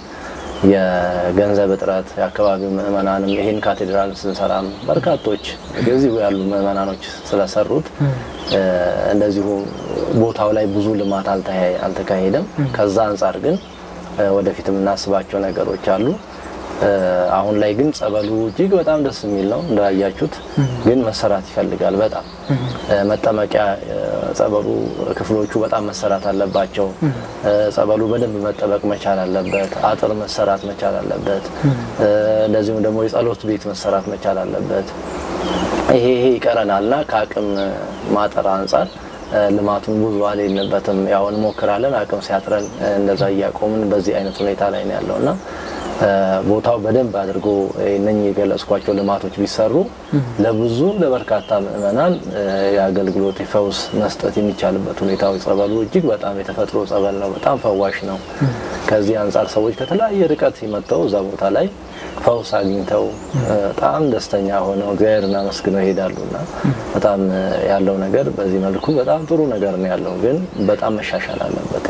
የገንዘብ እጥረት የአካባቢው ምእመናንም ይህን ካቴድራል ስንሰራም በርካቶች እዚሁ ያሉ ምእመናኖች ስለሰሩት እንደዚሁ ቦታው ላይ ብዙ ልማት አልተካሄደም። ከዛ አንጻር ግን ወደፊት የምናስባቸው ነገሮች አሉ። አሁን ላይ ግን ጸበሉ እጅግ በጣም ደስ የሚል ነው እንዳያችሁት፣ ግን መሰራት ይፈልጋል። በጣም መጠመቂያ ጸበሉ ክፍሎቹ በጣም መሰራት አለባቸው። ጸበሉ በደንብ መጠበቅ መቻል አለበት። አጥር መሰራት መቻል አለበት። እንደዚሁም ደግሞ የጸሎት ቤት መሰራት መቻል አለበት። ይሄ ይሄ ይቀረናልና ከአቅም ማጠር አንጻር ልማቱን ብዙ አልሄድንበትም። ያው እንሞክራለን። አቅም ሲያጥረን እንደዛ እያቆምን በዚህ አይነት ሁኔታ ላይ ነው ያለውና ቦታው በደንብ አድርጎ እነኚህ የገለጽኳቸው ልማቶች ቢሰሩ ለብዙ ለበርካታ ምዕመናን የአገልግሎት የፈውስ መስጠት የሚቻልበት ሁኔታው ጸበሉ እጅግ በጣም የተፈጥሮ ጸበል ነው። በጣም ፈዋሽ ነው። ከዚህ አንጻር ሰዎች ከተለያየ ርቀት መጥተው እዛ ቦታ ላይ ፈውስ አግኝተው በጣም ደስተኛ ሆነው እግዚአብሔርን አመስግነው ይሄዳሉና በጣም ያለው ነገር በዚህ መልኩ በጣም ጥሩ ነገር ነው ያለው፣ ግን በጣም መሻሻል አለበት።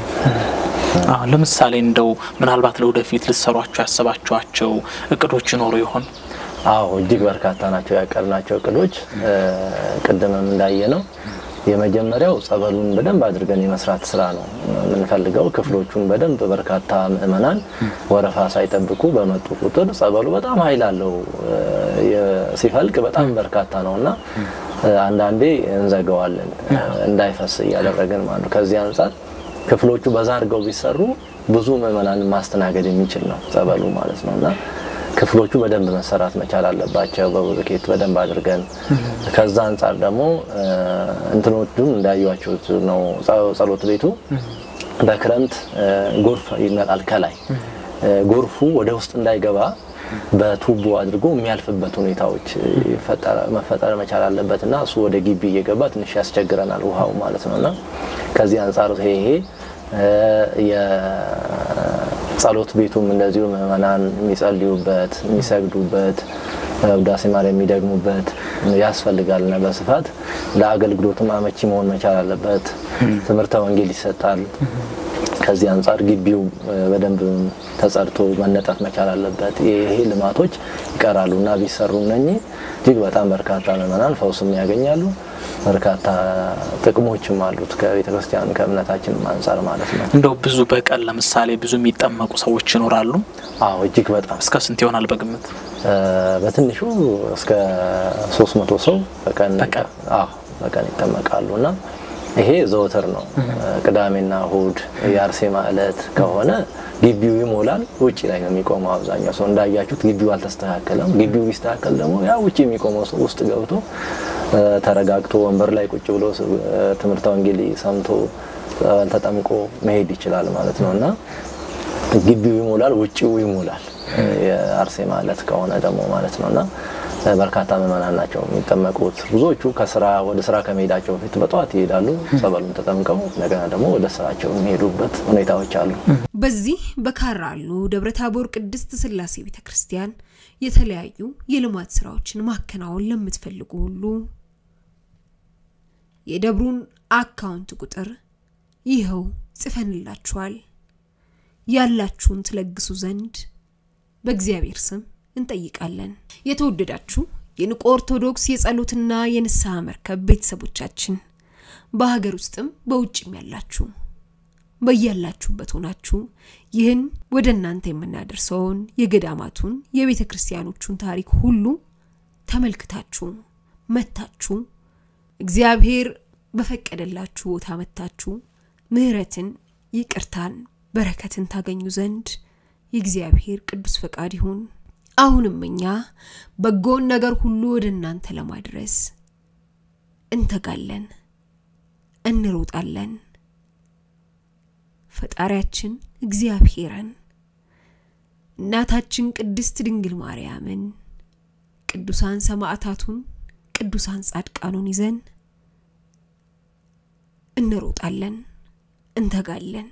ለምሳሌ እንደው ምናልባት ለወደፊት ልትሰሯቸው ያሰባችኋቸው እቅዶች ይኖሩ ይሆን? አዎ እጅግ በርካታ ናቸው ያቀድናቸው እቅዶች። ቅድምም እንዳየ ነው የመጀመሪያው ጸበሉን በደንብ አድርገን የመስራት ስራ ነው የምንፈልገው። ክፍሎቹን በደንብ በርካታ ምእመናን ወረፋ ሳይጠብቁ በመጡ ቁጥር ጸበሉ በጣም ኃይል አለው ሲፈልቅ በጣም በርካታ ነው እና አንዳንዴ እንዘገዋለን እንዳይፈስ እያደረግን ማለት ነው። ከዚህ አንጻር ክፍሎቹ በዛ አድርገው ቢሰሩ ብዙ ምእመናንን ማስተናገድ የሚችል ነው ጸበሉ ማለት ነው እና ክፍሎቹ በደንብ መሰራት መቻል አለባቸው በብሎኬት በደንብ አድርገን። ከዛ አንጻር ደግሞ እንትኖቹም እንዳያችሁት ነው። ጸሎት ቤቱ በክረምት ጎርፍ ይመጣል ከላይ ጎርፉ ወደ ውስጥ እንዳይገባ በቱቦ አድርጎ የሚያልፍበት ሁኔታዎች መፈጠር መቻል አለበት እና እሱ ወደ ግቢ እየገባ ትንሽ ያስቸግረናል ውሃው ማለት ነው እና ከዚህ አንጻር ይሄ ይሄ የጸሎት ቤቱም እንደዚሁ ምዕመናን የሚጸልዩበት የሚሰግዱበት ውዳሴ ማርያም የሚደግሙበት ያስፈልጋልና በስፋት ለአገልግሎትም አመቺ መሆን መቻል አለበት። ትምህርተ ወንጌል ይሰጣል። ከዚህ አንጻር ግቢው በደንብ ተጸድቶ መነጠፍ መቻል አለበት። ይሄ ልማቶች ይቀራሉ እና ቢሰሩ እነኚህ እጅግ በጣም በርካታ ምዕመናን ፈውስም ያገኛሉ። በርካታ ጥቅሞችም አሉት ከቤተ ክርስቲያን ከእምነታችን አንጻር ማለት ነው። እንደው ብዙ በቀን ለምሳሌ ብዙ የሚጠመቁ ሰዎች ይኖራሉ? አዎ እጅግ በጣም እስከ ስንት ይሆናል በግምት? በትንሹ እስከ ሶስት መቶ ሰው በቀን በቀን ይጠመቃሉ እና ይሄ ዘወትር ነው። ቅዳሜና እሁድ የአርሴማ ዕለት ከሆነ ግቢው ይሞላል። ውጭ ላይ ነው የሚቆመው አብዛኛው ሰው። እንዳያችሁት ግቢው አልተስተካከለም። ግቢው ቢስተካከል ደግሞ ያ ውጭ የሚቆመው ሰው ውስጥ ገብቶ ተረጋግቶ ወንበር ላይ ቁጭ ብሎ ትምህርተ ወንጌል ሰምቶ ተጠምቆ መሄድ ይችላል ማለት ነው እና ግቢው ይሞላል፣ ውጭው ይሞላል። የአርሴማ ዕለት ከሆነ ደግሞ ማለት ነው እና በርካታ ምዕመናን ናቸው የሚጠመቁት። ብዙዎቹ ከስራ ወደ ስራ ከመሄዳቸው በፊት በጠዋት ይሄዳሉ፣ ጸበሉን ተጠምቀው እንደገና ደግሞ ወደ ስራቸው የሚሄዱበት ሁኔታዎች አሉ። በዚህ በካራሉ ደብረ ታቦር ቅድስት ስላሴ ቤተ ክርስቲያን የተለያዩ የልማት ስራዎችን ማከናወን ለምትፈልጉ ሁሉ የደብሩን አካውንት ቁጥር ይኸው ጽፈንላችኋል። ያላችሁን ትለግሱ ዘንድ በእግዚአብሔር ስም እንጠይቃለን። የተወደዳችሁ የንቁ ኦርቶዶክስ የጸሎትና የንስሐ መርከብ ቤተሰቦቻችን በሀገር ውስጥም በውጭም ያላችሁ በያላችሁበት ሆናችሁ ይህን ወደ እናንተ የምናደርሰውን የገዳማቱን የቤተ ክርስቲያኖቹን ታሪክ ሁሉ ተመልክታችሁ መታችሁ እግዚአብሔር በፈቀደላችሁ ቦታ መታችሁ ምሕረትን፣ ይቅርታን፣ በረከትን ታገኙ ዘንድ የእግዚአብሔር ቅዱስ ፈቃድ ይሁን። አሁንም እኛ በጎን ነገር ሁሉ ወደ እናንተ ለማድረስ እንተጋለን፣ እንሮጣለን። ፈጣሪያችን እግዚአብሔርን እናታችን ቅድስት ድንግል ማርያምን ቅዱሳን ሰማዕታቱን ቅዱሳን ጻድቃኑን ይዘን እንሮጣለን፣ እንተጋለን።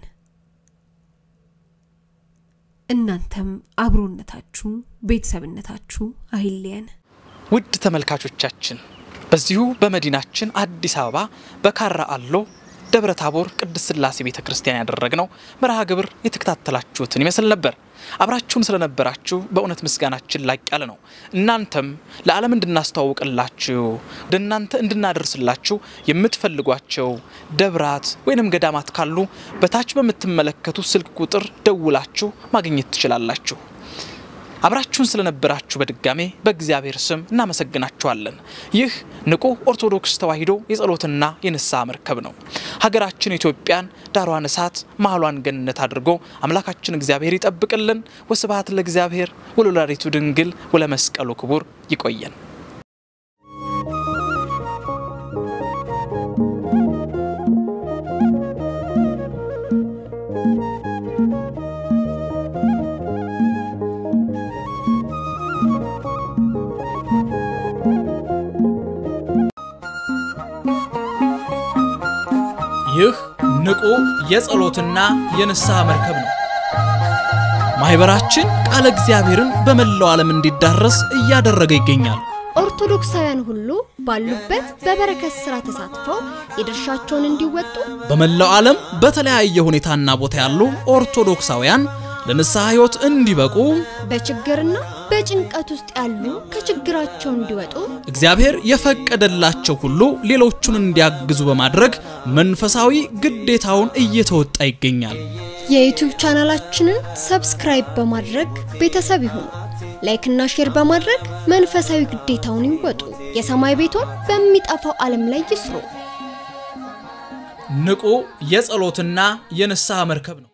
እናንተም አብሮነታችሁ ቤተሰብነታችሁ አይለየን። ውድ ተመልካቾቻችን በዚሁ በመዲናችን አዲስ አበባ በካራ አሎ ደብረ ታቦር ቅድስት ስላሴ ቤተ ክርስቲያን ያደረግነው መርሃ ግብር የተከታተላችሁትን ይመስል ነበር። አብራችሁን ስለነበራችሁ በእውነት ምስጋናችን ላቅ ያለ ነው። እናንተም ለዓለም እንድናስተዋውቅላችሁ ወደ እናንተ እንድናደርስላችሁ የምትፈልጓቸው ደብራት ወይንም ገዳማት ካሉ በታች በምትመለከቱ ስልክ ቁጥር ደውላችሁ ማግኘት ትችላላችሁ። አብራችሁን ስለነበራችሁ በድጋሜ በእግዚአብሔር ስም እናመሰግናችኋለን። ይህ ንቁ ኦርቶዶክስ ተዋሕዶ የጸሎትና የንስሐ መርከብ ነው። ሀገራችን ኢትዮጵያን ዳሯን እሳት መሀሏን ገነት አድርጎ አምላካችን እግዚአብሔር ይጠብቅልን። ወስብሐት ለእግዚአብሔር ወለወላዲቱ ድንግል ወለመስቀሉ ክቡር። ይቆየን። ይህ ንቁ የጸሎትና የንስሐ መርከብ ነው። ማህበራችን ቃለ እግዚአብሔርን በመላው ዓለም እንዲዳረስ እያደረገ ይገኛል። ኦርቶዶክሳውያን ሁሉ ባሉበት በበረከት ስራ ተሳትፈው የድርሻቸውን እንዲወጡ በመላው ዓለም በተለያየ ሁኔታና ቦታ ያሉ ኦርቶዶክሳውያን ለንስሐ ሕይወት እንዲበቁ በችግርና በጭንቀት ውስጥ ያሉ ከችግራቸው እንዲወጡ እግዚአብሔር የፈቀደላቸው ሁሉ ሌሎቹን እንዲያግዙ በማድረግ መንፈሳዊ ግዴታውን እየተወጣ ይገኛል። የዩቲዩብ ቻናላችንን ሰብስክራይብ በማድረግ ቤተሰብ ይሁኑ። ላይክና ሼር በማድረግ መንፈሳዊ ግዴታውን ይወጡ። የሰማይ ቤቶን በሚጠፋው ዓለም ላይ ይስሩ። ንቁ የጸሎትና የንስሐ መርከብ ነው።